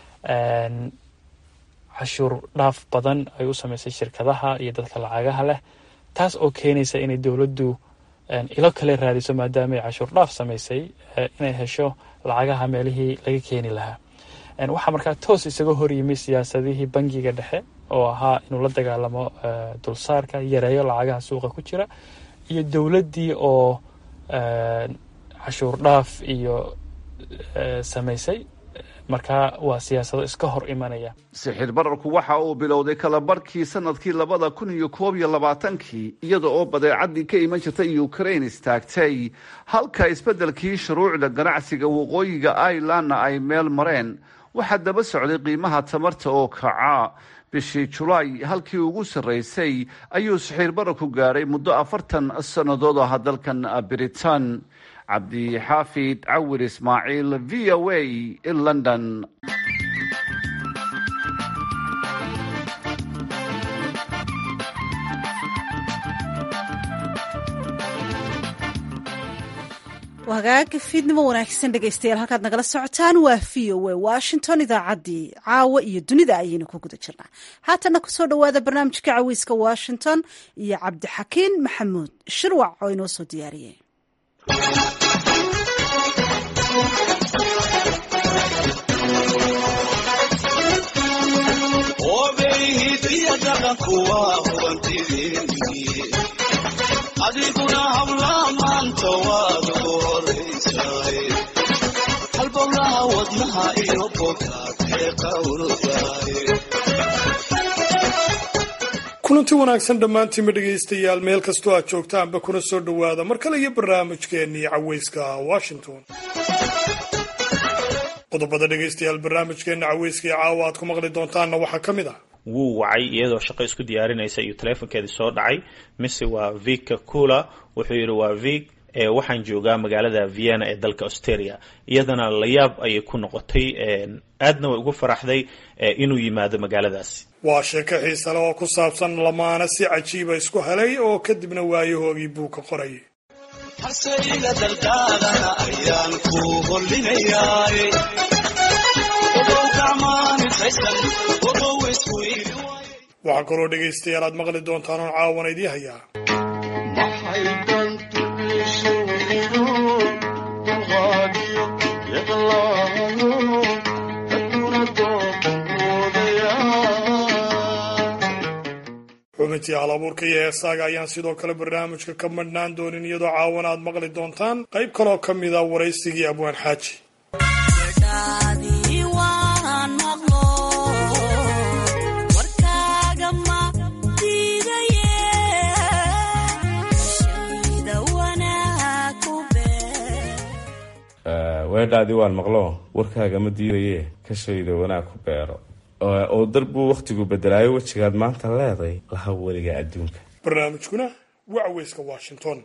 cashuur dhaaf badan ay u sameysay shirkadaha iyo dadka lacagaha leh taas oo keenaysa inay dowladdu ilo kale raadiso maadaama ay cashuur dhaaf sameysay inay hesho lacagaha meelihii laga keeni lahaa waxaa markaa toos isaga horyimay siyaasadihii bangiga dhexe oo ahaa inuu la dagaalamo dulsaarka yareeyo lacagaha suuqa ku jira iyo dowladdii oo cashuur dhaaf iyo samaysay markaa waa siyaasado iska hor imanaya sixir bararku waxa uu bilowday kala barhkii sanadkii labada kun iyo koob iyo labaatankii iyada oo badeecadii ka iman jirtay ukraine istaagtay halka isbeddelkii shuruucda ganacsiga waqooyiga irelandna ay meel mareen waxaa daba socday qiimaha tamarta oo kaca bishii julaay halkii ugu sarraysay ayuu sixir bararku gaadhay muddo afartan sannadood aha dalkan britain cabdixaafid cawir ismaaciil v o a london hagaaga fiidnimo wanaagsan dhegaystayaal halkaad nagala socotaan waa v o a washington idaacaddii caawa iyo dunida ayaynu ku guda jirnaa haatanna kusoo dhowaada barnaamijka caweyska washington iyo cabdixakiin maxamuud shirwac oo inoo soo diyaariyey adiguna hablaha maanta waad ugu horaysaay halbowlaha wadnaha iyo bogaad ee qawrdaay kulanti wanaagsan dhammaantiinba dhegaystayaal meel kastoo aad joogtaanba kuna soo dhowaada mar kale iyo barnaamijkeennii caweyska washington qodobada dhegaystayaal barnaamijkeenna caweyska iyo caawa aad ku maqli doontaanna waxaa ka mid ah wuu wacay iyadoo shaqo isku diyaarinaysa iyo taleefonkeedii soo dhacay mise waa vika cula wuxuu yidhi waa vig waxaan joogaa magaalada vienna ee dalka australia iyadana layaab ayay ku noqotay aadna way ugu faraxday inuu yimaado magaaladaasi waa sheeko xiisale oo ku saabsan lamaana si cajiiba isku helay oo kadibna waayahoogii buu ka qorayay hasayga daldaalana ayaan ku hollinayaay ogow gacmaanintaysan ogow isku iili waxaa kaloo dhegaystayaal aad maqli doontaan oon caawana idii hayaa xubintii hal abuurka iyo heesaaga ayaan sidoo kale barnaamijka ka madhnaan doonin iyadoo caawana aad maqli doontaan qayb kaloo ka mid a waraysigii abwaan xaaji weedhaadii waan maqlo warkaaga ma diidaye kashayda wanaag ku beero oo darbuu wakhtigu bedelaayo wejigaad maanta leeday laha weliga adduunka barnaamijkuna waa caweyska washington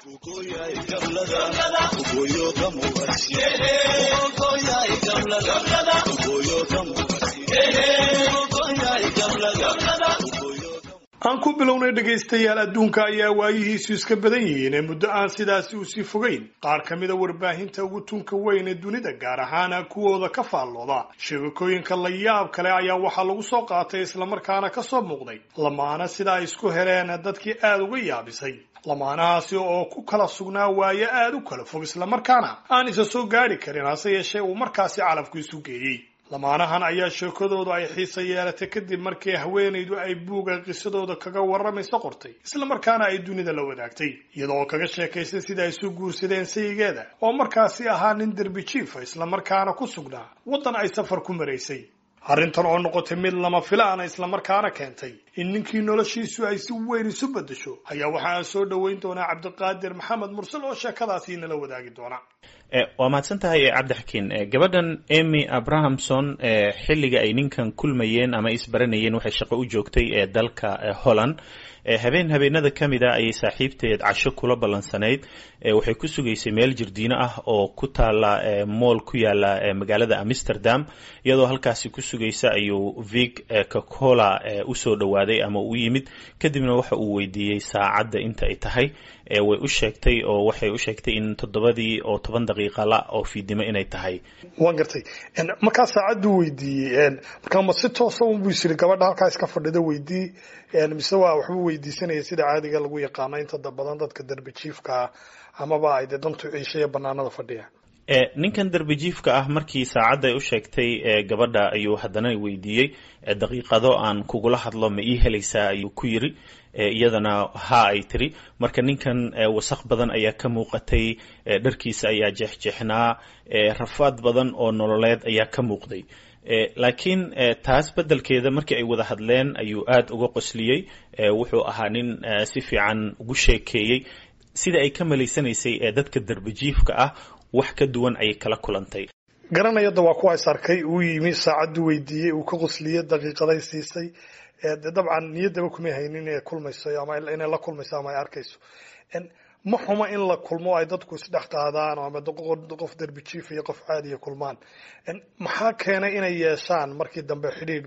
aan ku bilownay dhegaystayaal adduunka ayaa waayihiisu iska badan yihiin ee muddo aan sidaasi usii fogeyn qaar ka mida warbaahinta ugu tunka weyn ee dunida gaar ahaana kuwooda ka faallooda sheegakooyinka la yaab kale ayaa waxaa lagu soo qaatay islamarkaana ka soo muuqday lamaana sida ay isku heleen dadkii aada uga yaabisay lamaanahaasi oo ku kala sugnaa waayo aada u kala fog islamarkaana aan isa soo gaadhi karin hase yeeshee uu markaasi calafku isu geeyey lamaanahan ayaa sheekadoodu ay xiisa yeelatay kadib markii haweenaydu ay buuga qisadooda kaga warramayso qortay islamarkaana ay dunida la wadaagtay iyadoo kaga sheekaysay sida ay isu guursadeen sayigeeda oo markaasi ahaa nin derbi jiifa islamarkaana ku sugnaa waddan ay safar ku maraysay arrintan oo noqotay mid lama filaana islamarkaana keentay in ninkii noloshiisu ay si weyn isu beddesho ayaa waxa aan soo dhoweyn doonaa cabdiqaadir maxamed mursal oo sheekadaasi nala wadaagi doona waa mahadsan tahay cabdixakiin gabadhan emy abrahamson xilliga ay ninkan kulmayeen ama isbaranayeen waxay shaqo u joogtay ee dalka holland habeen habeenada ka mid a ayay saaxiibteed casho kula ballansanayd waxay ku sugaysay meel jirdiino ah oo ku taala mool ku yaala magaalada amsterdam iyadoo halkaasi ku sugaysa ayuu vig cocola usoo dhowaaday ama u yimid kadibna waxa uu weydiiyey saacadda inta ay tahay way u sheegtay oo waxay u sheegtay in toddobadii oo toban daqiiqa la oo fiidnimo inay tahay waan gartay markaa saacaddu weydiiyey markaa ma si toosa unbuu isiri gabadha halkaa iska fadhida weydii mise waa waxbuu weydiisanaya sida caadiga lagu yaqaano inta badan dadka derbi jiifkaa amaba ay dee dantu ciishaya banaanada fadhiya ninkan derbijiifka ah markii saacadda ay u sheegtay gabadha ayuu haddana weydiiyey daqiiqado aan kugula hadlo ma ii helaysaa ayuu ku yiri iyadana ha ay tiri marka ninkan wasaq badan ayaa ka muuqatay dharkiisa ayaa jeexjeexnaa rafaad badan oo nololeed ayaa ka muuqday laakiin taas beddelkeeda markii ay wada hadleen ayuu aada uga qosliyey wuxuu ahaa nin si fiican ugu sheekeeyey sida ay ka malaysanaysay ee dadka derbijiifka ah wax ka duwan ayay kala kulantay garanayada waa kuwa is arkay uu yimi saacaddu weydiiyey uu ka qosliyey daqiiqaday siisay dabcan niyaddaba kumay haynin inay kulmayso ama inay la kulmayso ama ay arkayso ma xuma in la kulmo ay dadku isdhex qaadaan ama qof derbi jiif iyo qof caadiya kulmaan maxaa keenay inay yeeshaan markii dambe xidhiidh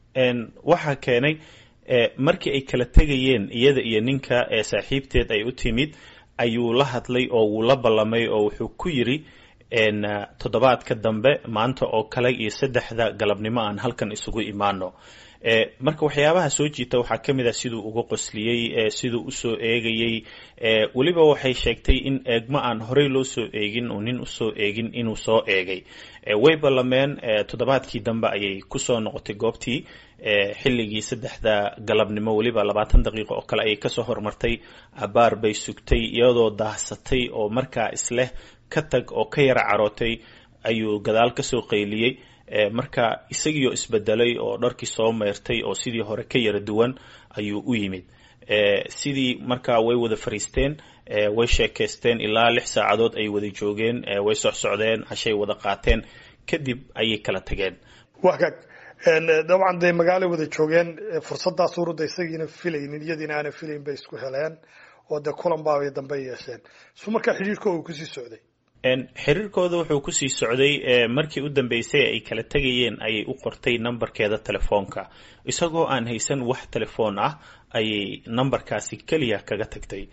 waxaa keenay markii ay kala tegayeen iyada iyo ninka ee saaxiibteed ay u timid ayuu la hadlay oo wuu la ballamay oo wuxuu ku yiri toddobaadka dambe maanta oo kale iyo saddexda galabnimo aan halkan isugu imaano marka waxyaabaha soo jiita waxaa ka mid ah siduu uga qosliyey siduu usoo eegayey weliba waxay sheegtay in eegmo aan horey loo soo eegin oo nin usoo eegin inuu soo eegay way ballameen toddobaadkii dambe ayay kusoo noqotay goobtii xilligii saddexda galabnimo weliba labaatan daqiiqo oo kale ayay kasoo hormartay abaar bay sugtay iyadoo daahsatay oo markaa isleh ka tag oo ka yara carootay ayuu gadaal kasoo qayliyey marka isagiioo isbedelay oo dharkii soo meyrtay oo sidii hore ka yara duwan ayuu u yimid sidii markaa way wada fariisteen way sheekaysteen ilaa lix saacadood ay wada joogeen way socsocdeen hashay wada qaateen kadib ayay kala tageen wagaag dabcan dee magaalay wada joogeen fursaddaas urudda isagiina filaynin iyadiina aanan filayn bay isku heleen oo dee kulan baabay dambe yeesheen su markaa xidhiirkooda uu kusii socday xiriirkooda wuxuu kusii socday markii u dambeysay ay kala tegayeen ayay u qortay nambarkeeda telefoonka isagoo aan haysan wax telefoon ah ayay nambarkaasi keliya kaga tagtay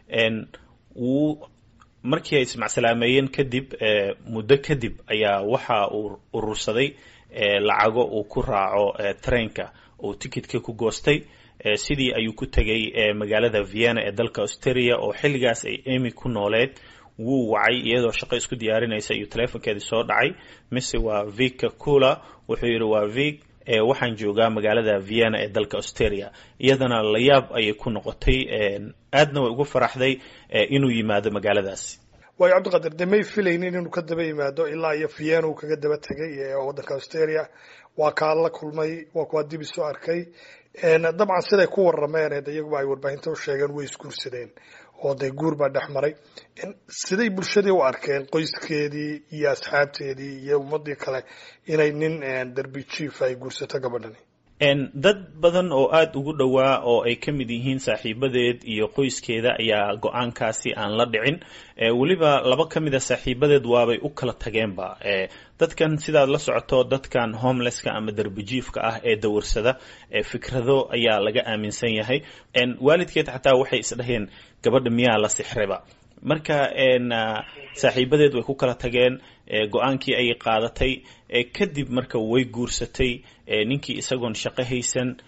wuu markii ay ismacsalaameyeen kadib muddo kadib ayaa waxa uu urursaday lacago uu ku raaco treenka uu tikitka ku goostay sidii ayuu ku tegay magaalada vienna ee dalka australia oo xilligaas ay emy ku nooleed wuu wacay iyadoo shaqo isku diyaarinaysa iyo teleefonkeedii soo dhacay mise waa vika cula wuxuu yidhi waa vik waxaan joogaa magaalada vienna ee dalka australia iyadana layaab ayay ku noqotay aadna way ugu faraxday inuu yimaado magaaladaasi waayo cabdiqadir dee may filaynin inuu ka daba yimaado ilaa iyo vienna uu kaga daba tegay waddanka australia waa kaa la kulmay waa kuwaa dib isu arkay dabcan siday ku warameen iyaguba ay warbaahinta u sheegeen way isguursadeen oo dee guur baa dhex maray siday bulshadii u arkeen qoyskeedii iyo asxaabteedii iyo ummadii kale inay nin derbi jief ay guursato gabadhani dad badan oo aada ugu dhowaa oo ay ka mid yihiin saaxiibadeed iyo qoyskeeda ayaa go-aankaasi aan la dhicin weliba laba ka mida saaxiibadeed waabay u kala tageenba dadkan sidaad la socoto dadkan homelesska ama derbijiifka ah ee dawarsada fikrado ayaa laga aaminsan yahay waalidkeed xataa waxay isdhaheen gabadha miyaa la sixreba marka saaxiibadeed way ku kala tageen go-aankii ayay qaadatay kadib marka way guursatay ninkii isagoon shaqo haysan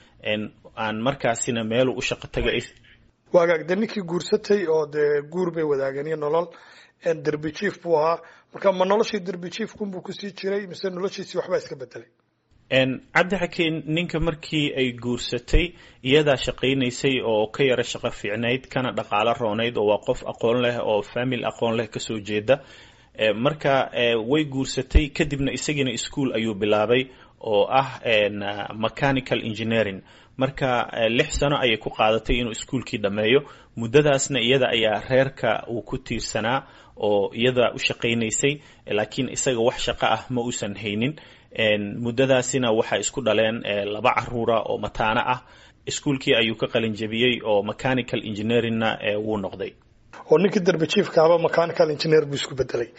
aan markaasina meelu u shaqo tagay waagaag dee ninkii guursatay oo dee guur bay wadaageen iyo nolol derbi jief buu ahaa marka ma noloshii derbi jiefkunbuu kusii jiray mise noloshiisii waxbaa iska bedelay cabdi xakiin ninka markii ay guursatay iyadaa shaqaynaysay oo ka yara shaqo fiicnayd kana dhaqaalo roonayd oo waa qof aqoon leh oo famil aqoon leh kasoo jeeda marka way guursatay kadibna isagiina ischool ayuu bilaabay oo ah mechanical engineering marka lix sano ayay ku qaadatay inuu iskuolkii dhammeeyo muddadaasna iyada ayaa reerka uu ku tiirsanaa oo iyada u shaqaynaysay laakiin isaga wax shaqo ah ma uusan haynin muddadaasina waxay isku dhaleen laba caruura oo mataano ah iskuolkii ayuu ka qalin jebiyey oo mechanical engineeringna wuu noqday oo ninkii derbi jiefkaaba mechanical engineer buu isku bedelay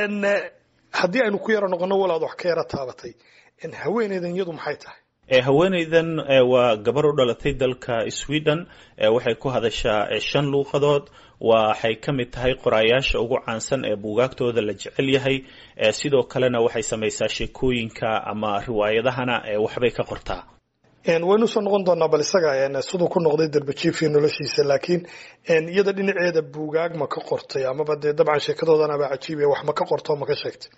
haddii aynu ku yaro noqono walaad wax ka yara taabatay haweeneydan iyadu maxay tahay haweeneydan waa gabar u dhalatay dalka sweden waxay ku hadashaa shan luuqadood waxay ka mid tahay qoraayaasha ugu caansan ee buugaagtooda la jecel yahay sidoo kalena waxay samaysaa sheekooyinka ama riwaayadahana waxbay ka qortaa waynu soo noqon doonaa bal isaga siduu ku noqday derbajiif iyo noloshiisa laakiin iyada dhinaceeda buugaag ma ka qortay amaba dee dabcan sheekadoodanaba cajiib wax ma ka qorto ma ka sheegtay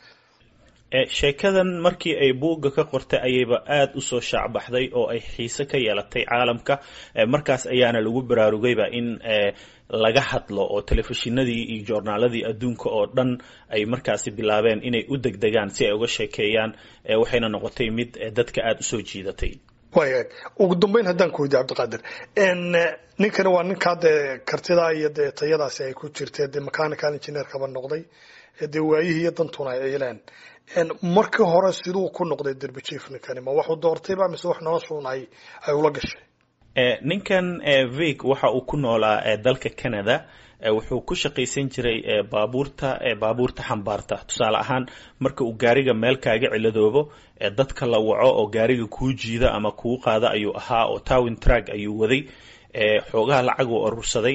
sheekadan markii ay buugga ka qortay ayayba aada usoo shaacbaxday oo ay xiise ka yeelatay caalamka markaas ayaana lagu baraarugayba in laga hadlo oo telefishinadii iyo joornaaladii adduunka oo dhan ay markaasi bilaabeen inay u degdegaan si ay uga sheekeeyaan waxayna noqotay mid dadka aada usoo jiidatay waaya ugu dambeyn haddaan ku weydiye cabdiqaadir ninkani waa ninkaa dee kartidaa iyo dee tayadaasi ay ku jirtee dee mechanical engineerkaba noqday dee waayihii iyo dantuna ay ciileen markii hore siduu ku noqday derbijief ninkani ma waxuu doortayba mise wax noloshuun ay ay ula gashay ninkan vig waxa uu ku noolaa dalka canada wuxuu ku shaqaysan jiray baabuurta baabuurta xambaarta tusaale ahaan marka uu gaariga meel kaaga ciladoobo dadka la waco oo gaariga kuu jiida ama kuu qaada ayuu ahaa oo towin trag ayuu waday xoogaha lacag uu urursaday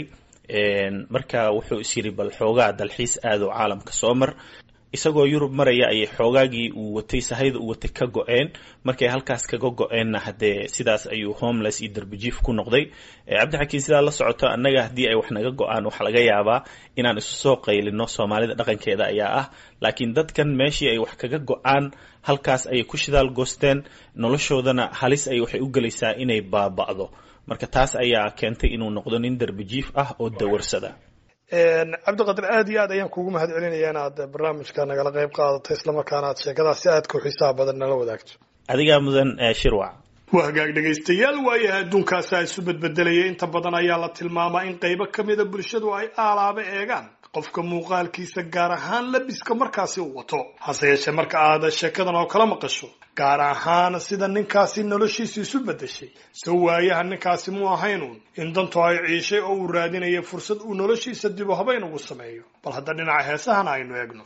marka wuxuu is yidhi bal xoogaa dalxiis aado caalamka soo mar isagoo yurub maraya ayay xoogaagii uu watay sahayda uu watay ka go-een markay halkaas kaga go-eenna haddee sidaas ayuu homeless iyo derbijiif ku noqday cabdixakiin sidaa la socoto annaga haddii ay wax naga go-aan waxaa laga yaabaa inaan isu soo qaylino soomaalida dhaqankeeda ayaa ah laakiin dadkan meeshii ay wax kaga go-aan halkaas ayay ku shidaal goosteen noloshoodana halis ay waxay u gelaysaa inay baaba'do marka taas ayaa keentay inuu noqdo nin derbijiif ah oo dawarsada cabdiqadir aad iyo aad ayaan kuugu mahad celinaya inaad barnaamijka nagala qayb qaadato islamarkaana aad sheekadaas si aadka u xiisaha badan nala wadaagto adigaa mudan shirwac waa hagaag dhegaystayaal waayaha adduunkaasa isu bedbedelaya inta badan ayaa la tilmaamaa in qaybo ka mida bulshadu ay aalaaba eegaan qofka muuqaalkiisa gaar ahaan labiska markaasi uu wato hase yeeshee marka aad sheekadan oo kala maqasho gaar ahaan sida ninkaasi noloshiisa isu beddeshay se waayaha ninkaasi mu ahaynuun in dantu ay ciishay oo uu raadinaya fursad uu noloshiisa dib u habayn ugu sameeyo bal hadda dhinaca heesahana aynu eegno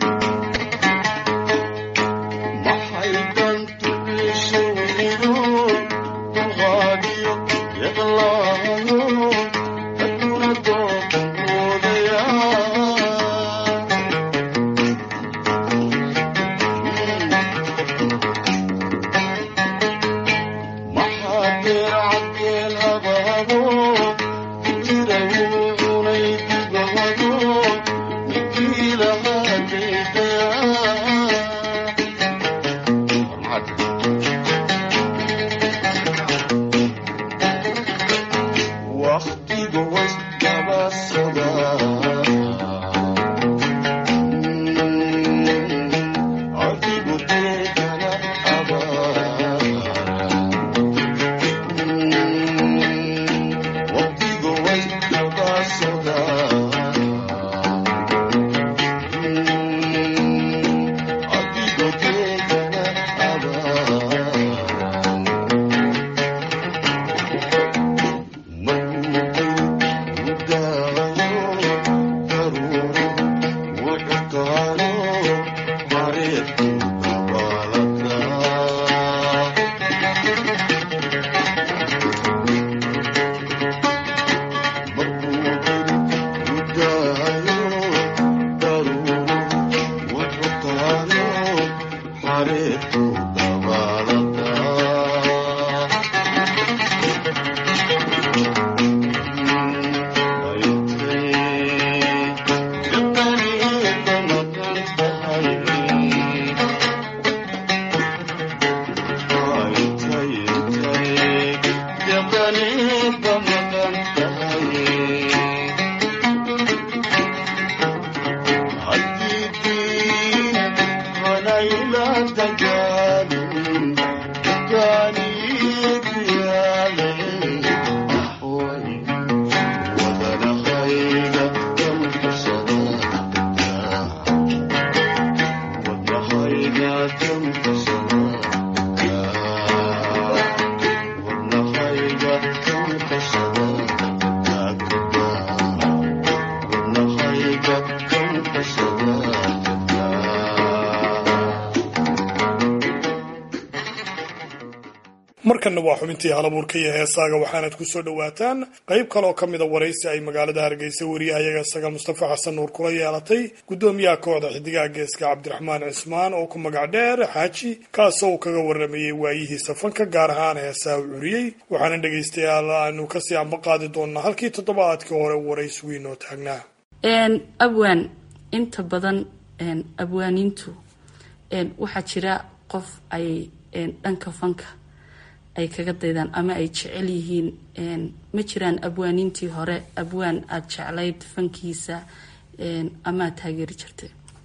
markanna waa xubintii halabuurka iyo heesaaga waxaanad ku soo dhowaataan qayb kaleoo ka mida waraysi ay magaalada hargeysa wariyahayaga isaga mustafa xasan nuur kula yeelatay guddoomiyaha kooxda xidigaha geeska cabdiraxmaan cismaan oo ku magac dheer xaaji kaasoo uu kaga waramayey waayihiisa fanka gaar ahaan heesaha u curiyey waxaana dhegaystayaal aanu kasii amba qaadi doonaa halkii toddobaadkii hore waraysigu inoo taagnaa abwaan inta badan abwaaniintu waxaa jira qof ay dhanka fanka ay kaga daydaan ama ay jecel yihiin ma jiraan abwaaniintii hore abwaan aada jeclayd fankiisa ama aad taageeri jirtay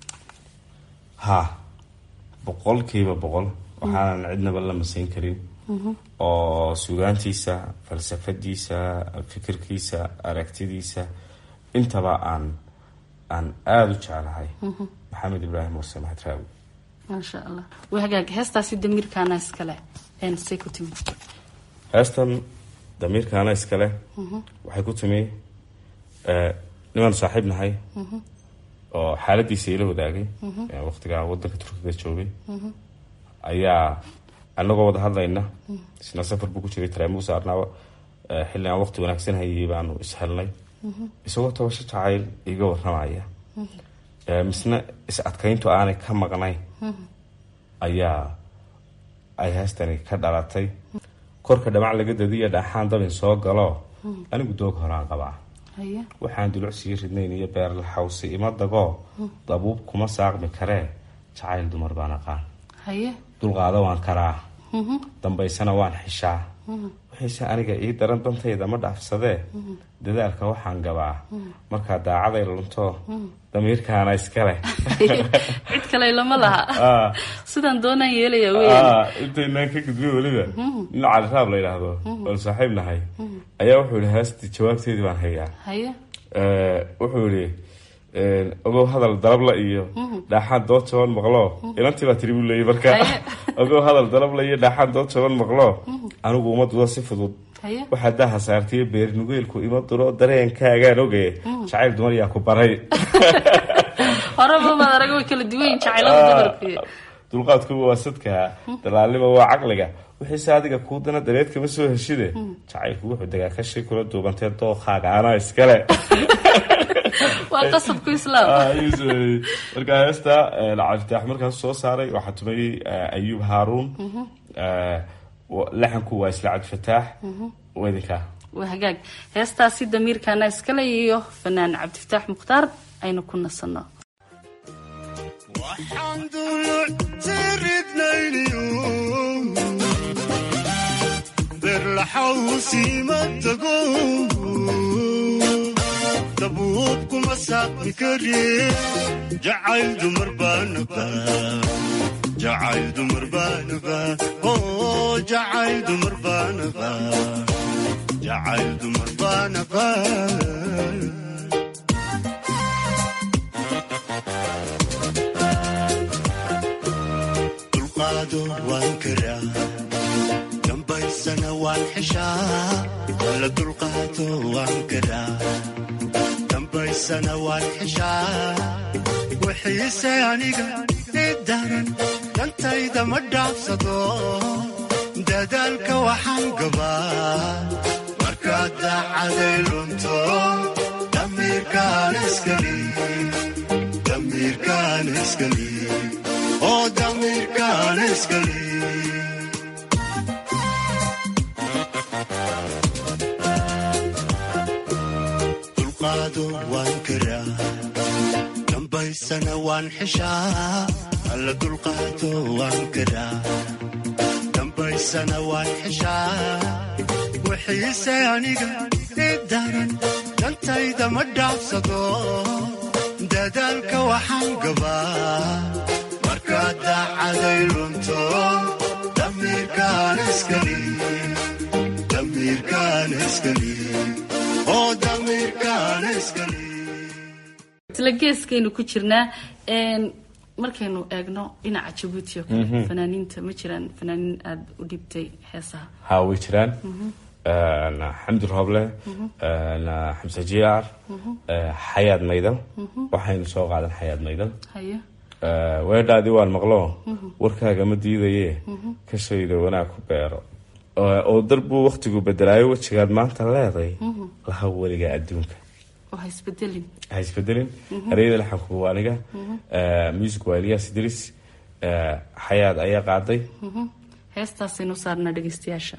ha boqolkiiba boqol waxaanan cidnaba la masayn karin oo sugaantiisa falsafadiisa fikirkiisa aragtidiisa intaba aan aan aada u jeclahay maxamed ibraahim muuse maxadraawi maasha allah way hagaag heestaasi damiirkaana iskale say ku timi heestan damiirkaana iskale waxay ku timi nimaanu saaxiib nahay oo xaaladiisa ila wadaagay waqtigaa wadanka turkiga joogay ayaa anagoo wada hadlayna isna safar buu ku jiray tareemuu saarnaaba xilli aan waqti wanaagsan hayay baanu ishelnay isagoo tabasho jacayl iga waramaya misna is adkayntu aanay ka maqnayn ayaa ay heestani ka dhalatay korka dhamac laga dadiyo dhaxaan dabin soo galo anigu doog horaan qabaa waxaan dulucsii ridnayn iyo beerla xawsi ima dagoo dabuub kuma saaqmi karee jacayl dumar baan aqaan dulqaado waan karaa dambaysana waan xishaa waxayse aniga ii daran dantayda ma dhaafsadee dadaalka waxaan gabaa markaa daacaday lunto damiirkaana iskale cid kale lama laha sidaan doonaan yeelaya weyn intaynaan ka gudbin weliba nin caliraab la yidhaahdo oon saaxiib nahay ayaa wuxuu yihi heestii jawaabteedii baan hayaa haye wuxuu yihi ogow hadal dalabla iyo dhaaxaan dood jaban maqlo inantii baa tiri buu leeyay marka ogow hadal dalabla iyo dhaaxaan dood jaban maqlo anigu uma dudo si fudud waxaa daaha saartiyo beernugeelku ima duro dareenkaagaan oge jacayl dumar yaa ku baray horeba maad arag way kala duwan yihin jacaylada dumarku dulqaadkuba waa sadka dalaalnima waa caqliga wixiise adiga kuu dana dareed kama soo heshide jacaylku wuxuu degaa kashi kula duubantee dookaaga anaa iskale waa qasabku islaam marka heesta cabditaax markaas soo saaray waxaa tumayey ayuub haaruun laxanku waa isla cabdifataax wedinka waa hagaag heestaasi damiirkaana iskale iyo fanaan cabdifataax mukhtaar aynu ku nasanno waxaan duluctiridnayniyo berlaxawsiima tago dabuubkuma saaqmi kari jacayl dumar baanaba jacayl dumar baanaba oo jacayl dumar baanaba jacayl dumar baanaba dulqaado waan karaa dambaysana waan xishaa la dulqaado waan karaa dambaysana waan xishaa wixiise aniga i daran dantayda ma dhaafsado dadaalka waxaan gabaa markaad daacaday lunto damiirkaan iskali damiirkaan iskali oo damiirkaan iskali dulqaado waan karaa dambaysana waan xishaa alla dulqaado waan karaa dambaysana waan xishaa wixiise aniga i daran dantayda ma dhaafsado dadaalka waxaan gabaa markaad daacaday lunto damiirkaan iskali damiirkaan iskali oo damiirkaan iskali isla geeskaynu ku jirnaa markaynu eegno dhinaca jabuuti oo kale fanaaniinta ma jiraan fanaaniin aada u dhibtay heesaha ha way jiraan xamdi rooble xamse jiyaar xayaad maydal waxaynu soo qaadan xayaad maydal haye weedhaadii waan maqlo warkaaga ma diidaye ka shayda wanaag ku beero oo darbuu waktigu bedelaayo wejigaad maanta leeday laha weliga adduunka oo ha isbedelin ha isbedelin ereyada laxanku waa aniga music waa elias idris xayaad ayaa qaaday heestaasaynu saarnaa dhegeystayaasha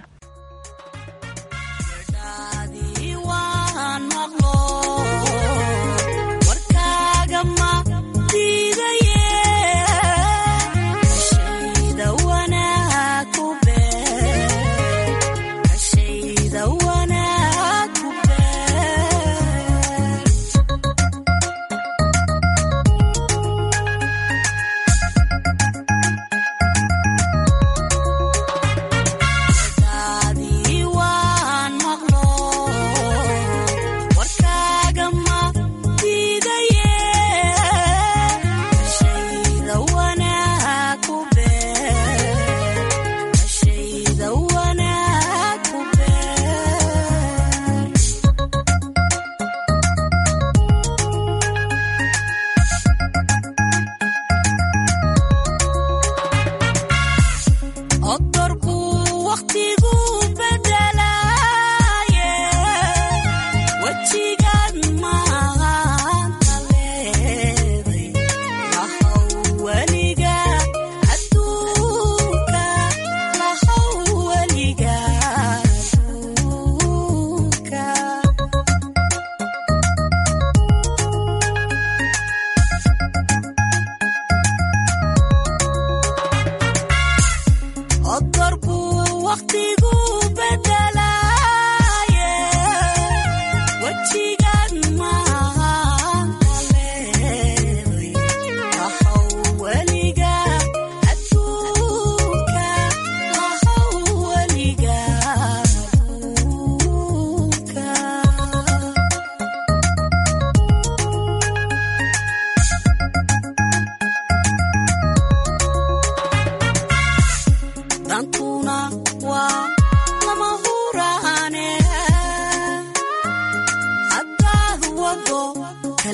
Thank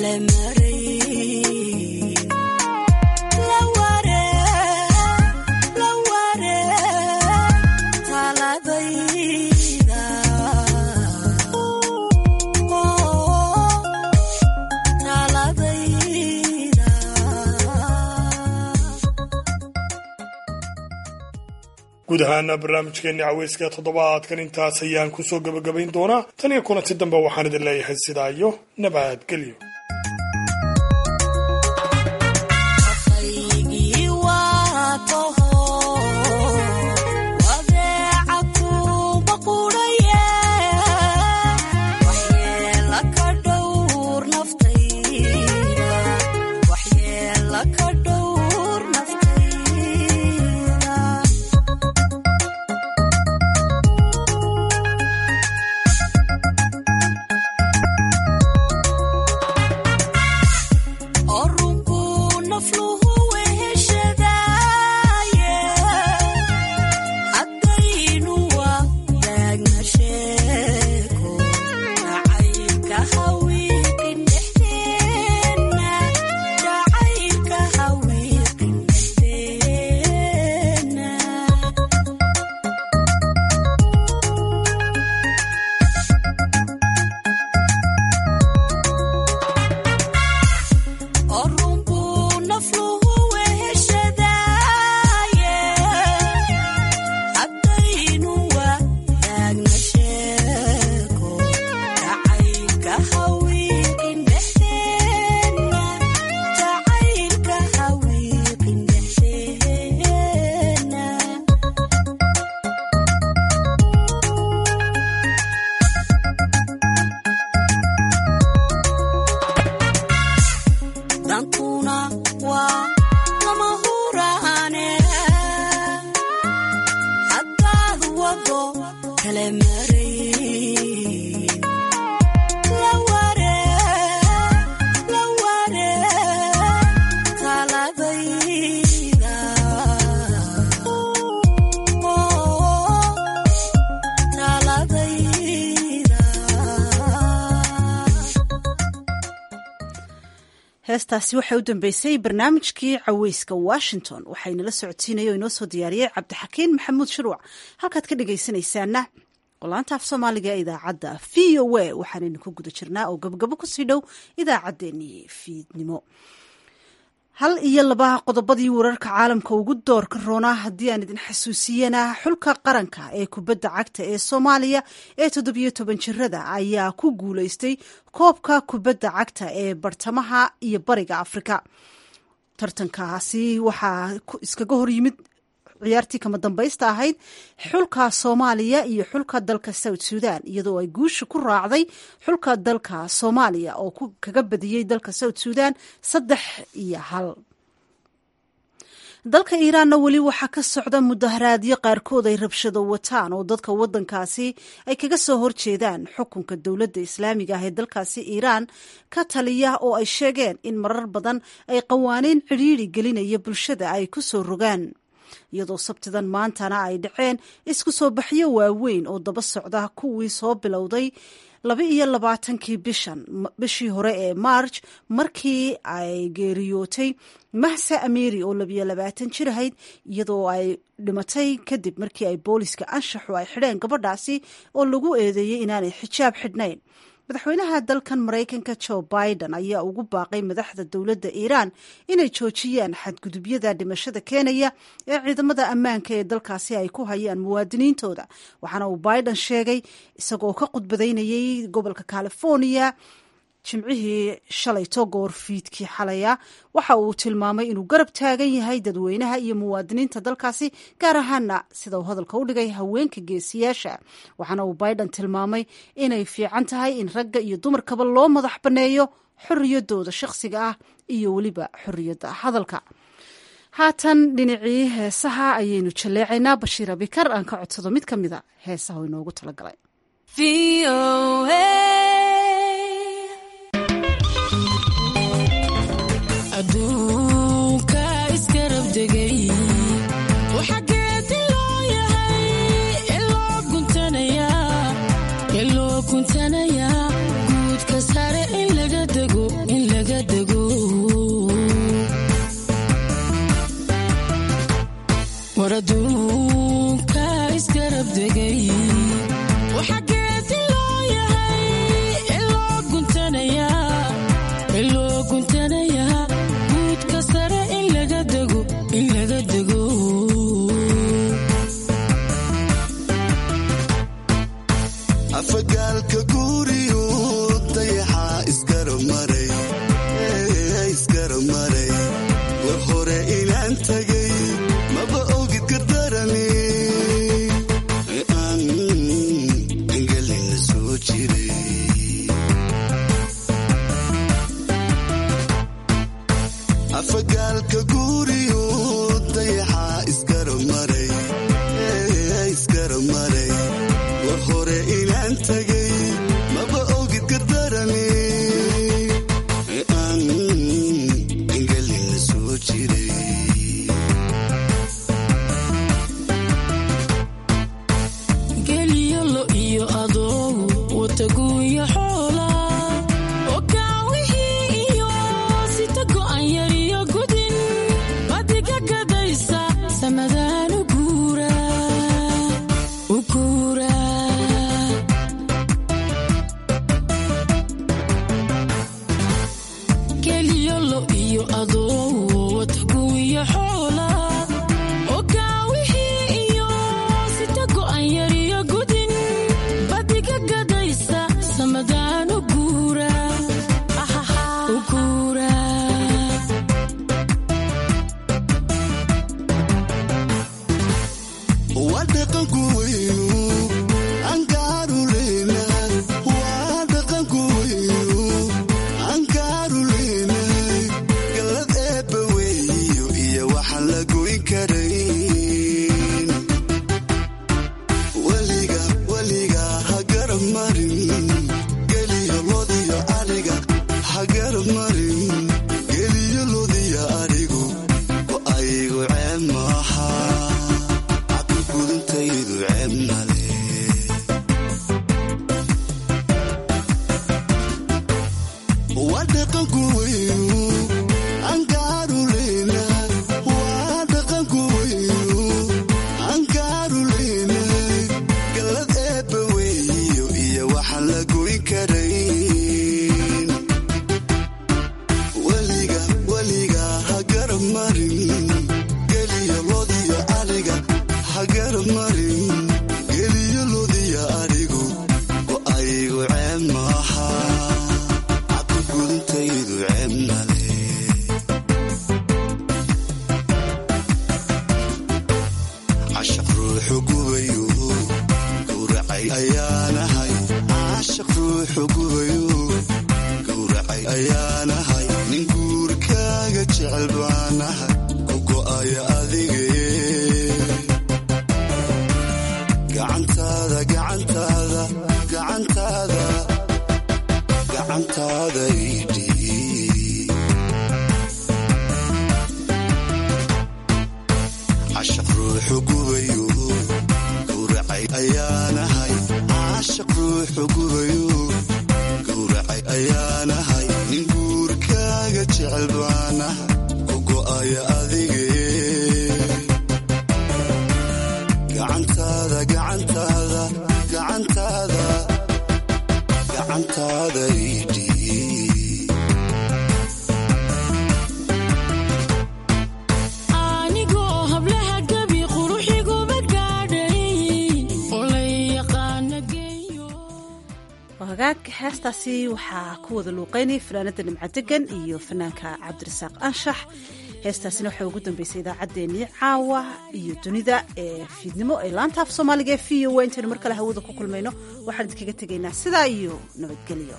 guud ahaana barnaamijkeenni caweyska toddobaadkan intaas ayaan kusoo gebagabayn doonaa tan iyo kulanti dambe waxaan idin leeyahay sidaa iyo nabadgelyo heestaasi waxay u dambeysay barnaamijkii caweyska washington waxaynala socodsiinaya oo inoo soo diyaariyey cabdixakiin maxamuud shuruuc halkaad ka dhegaysanaysaana qolaanta af soomaaliga ee idaacadda v o a waxaanaynu ku guda jirnaa oo gabagabo kusii dhow idaacaddeenii fiidnimo hal iyo laba qodobadii wararka caalamka ugu doorka roonaa haddii aan idin xasuusiyana xulka qaranka ee kubadda cagta ee soomaaliya ee toddobiyo toban jirada ayaa ku guuleystay koobka kubadda cagta ee bartamaha iyo bariga afrika tartankaasi waxaa iskaga hor yimid ciyaartii kama dambaysta ahayd xulka soomaaliya iyo xulka dalka south sudan iyadoo ay guusha ku raacday xulka dalka soomaaliya oo kaga badiyey dalka south sudan saddex iyo hal dalka iiraanna weli waxaa ka socda mudaharaadyo qaarkood ay rabshado wataan oo dadka wadankaasi ay kaga soo horjeedaan xukunka dowladda islaamiga ah ee dalkaasi iiraan ka taliya oo ay sheegeen in marar badan ay qawaaniin cidhiiri gelinaya bulshada ay ku soo rogaan iyadoo sabtidan maantana ay dhaceen isku soo baxyo waaweyn oo daba socda kuwii soo bilowday laba iyo labaatankii bishan bishii hore ee march markii ay geeriyootay mahse ameri oo labiyo labaatan jir ahayd iyadoo ay dhimatay kadib markii ay booliska anshaxu ay xidheen gabadhaasi oo lagu eedeeyey inaanay xijaab xidhnayn madaxweynaha dalkan maraykanka joe biden ayaa ugu baaqay madaxda dowladda iiraan inay joojiyaan xadgudubyada dhimashada keenaya ee ciidamada ammaanka ee dalkaasi ay ku hayaan muwaadiniintooda waxaana uu biden sheegay isagoo ka khudbadaynayay gobolka california jimcihii shalayto goor fiidkii xalaya waxa uu tilmaamay inuu garab taagan yahay dadweynaha iyo muwaadiniinta dalkaasi gaar ahaana sida uu hadalka u dhigay haweenka geesiyaasha waxaana uu biden tilmaamay inay fiican tahay in ragga iyo dumarkaba loo madax banneeyo xorriyadooda shakhsiga ah iyo weliba xorriyadda hadalka haatan dhinacii heesaha ayaynu jalleecaynaa bashiir abikar aan ka codsado mid ka mida heesaha oo inoogu talagalay aduunka iskarab degay waxageedi loo yahay iloo guntanayaa guudka sare in laga dego afagaalka guuriyo dayaxa isgaramaray isgaramaray war hore inaan tagay maba ogid gardarani aan engelina soo jiray geliyolo iyo adoogu wataguuya xoola okaawihii iyo sita go'an yariyo gudin badiga gadaysa samadaan u guura u guura geliyolo iyo adoogu wataguuya xoola okaawihii iyo sita go'an yariyo gudin badiga gadaysa samadaan u guura u guura waa dhaqanku weynu ankaaru leenahay waa dhaqanku weynu ankaaru leenahay galad eebba weeyo iyo waxaan la goyn karayn weliga weliga ha garab marin geliyo lodiyo ariga ha garab marin geliyo lodiyo arigu oo aygu ceeb maaha gudintaydu ceeb male waa dhaqanku weynu ankaaru leenahay waa dhaqanku weynu ankaaru leenahay galad eebba weeyo iyo waxaan la goyn karayn weliga weliga ha garab marin geliyo lodiyo ariga ha garab marin geliyo lodiyo arigu oo aygu ceeb maaha cabdi gudintaydu ceeb male cashaq ruuxu gubayo gowracay ayaanahay cashaq ruuxu gubayo gowracay ayaanahay nin guurkaaga jecel baanahay ku go'aya adige gacantaada gacantaada gacantaada gacantaada idhii cashaq ruuxu gubayo gowracay ayaanahay cashaq ruuxu gubayo gowracay ayaanahay nin guurkaaga jecel baanahay ku go'aya adige gacantaada gacantaada gacantaada gacantaada idhii anigoo hablaha gebi quruxiguba gaadhay oo la yaqaana geeyo hagaag heestaasi waxaa ku wada luuqeynaya fanaanada nimco degan iyo fanaanka cabdirasaaq anshax heestaasina waxaa ugu dambeysay idaacaddeenii caawa iyo dunida ee fiidnimo ee laanta af soomaaliga ee v o a intaynu mar kale hawada ku kulmayno waxaan idinkaga tegaynaa sidaa iyo nabadgelyo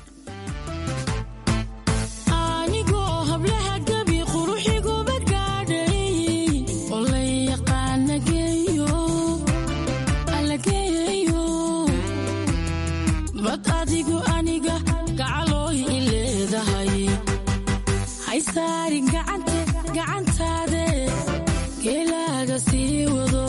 anigoo hablaha gebi quruxiguba gaadhay oo la yaqaana geeyo alla geeyo bad adigu aniga gacalooy i leedahay haysaarin gacante gacantaade geelaaga sii wado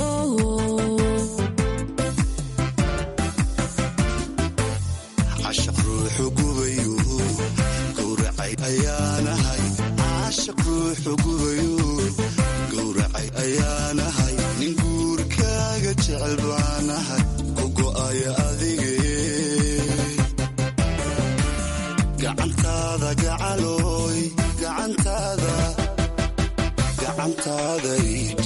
cashaq ruuxu gubayo gowracay ayaanahay cashaq ruuxu gubayo gowracay ayaanahay nin guurkaaga jecel baanahay ku go'aya adige gacantaada gacalooy gacantaada gacantaada idhi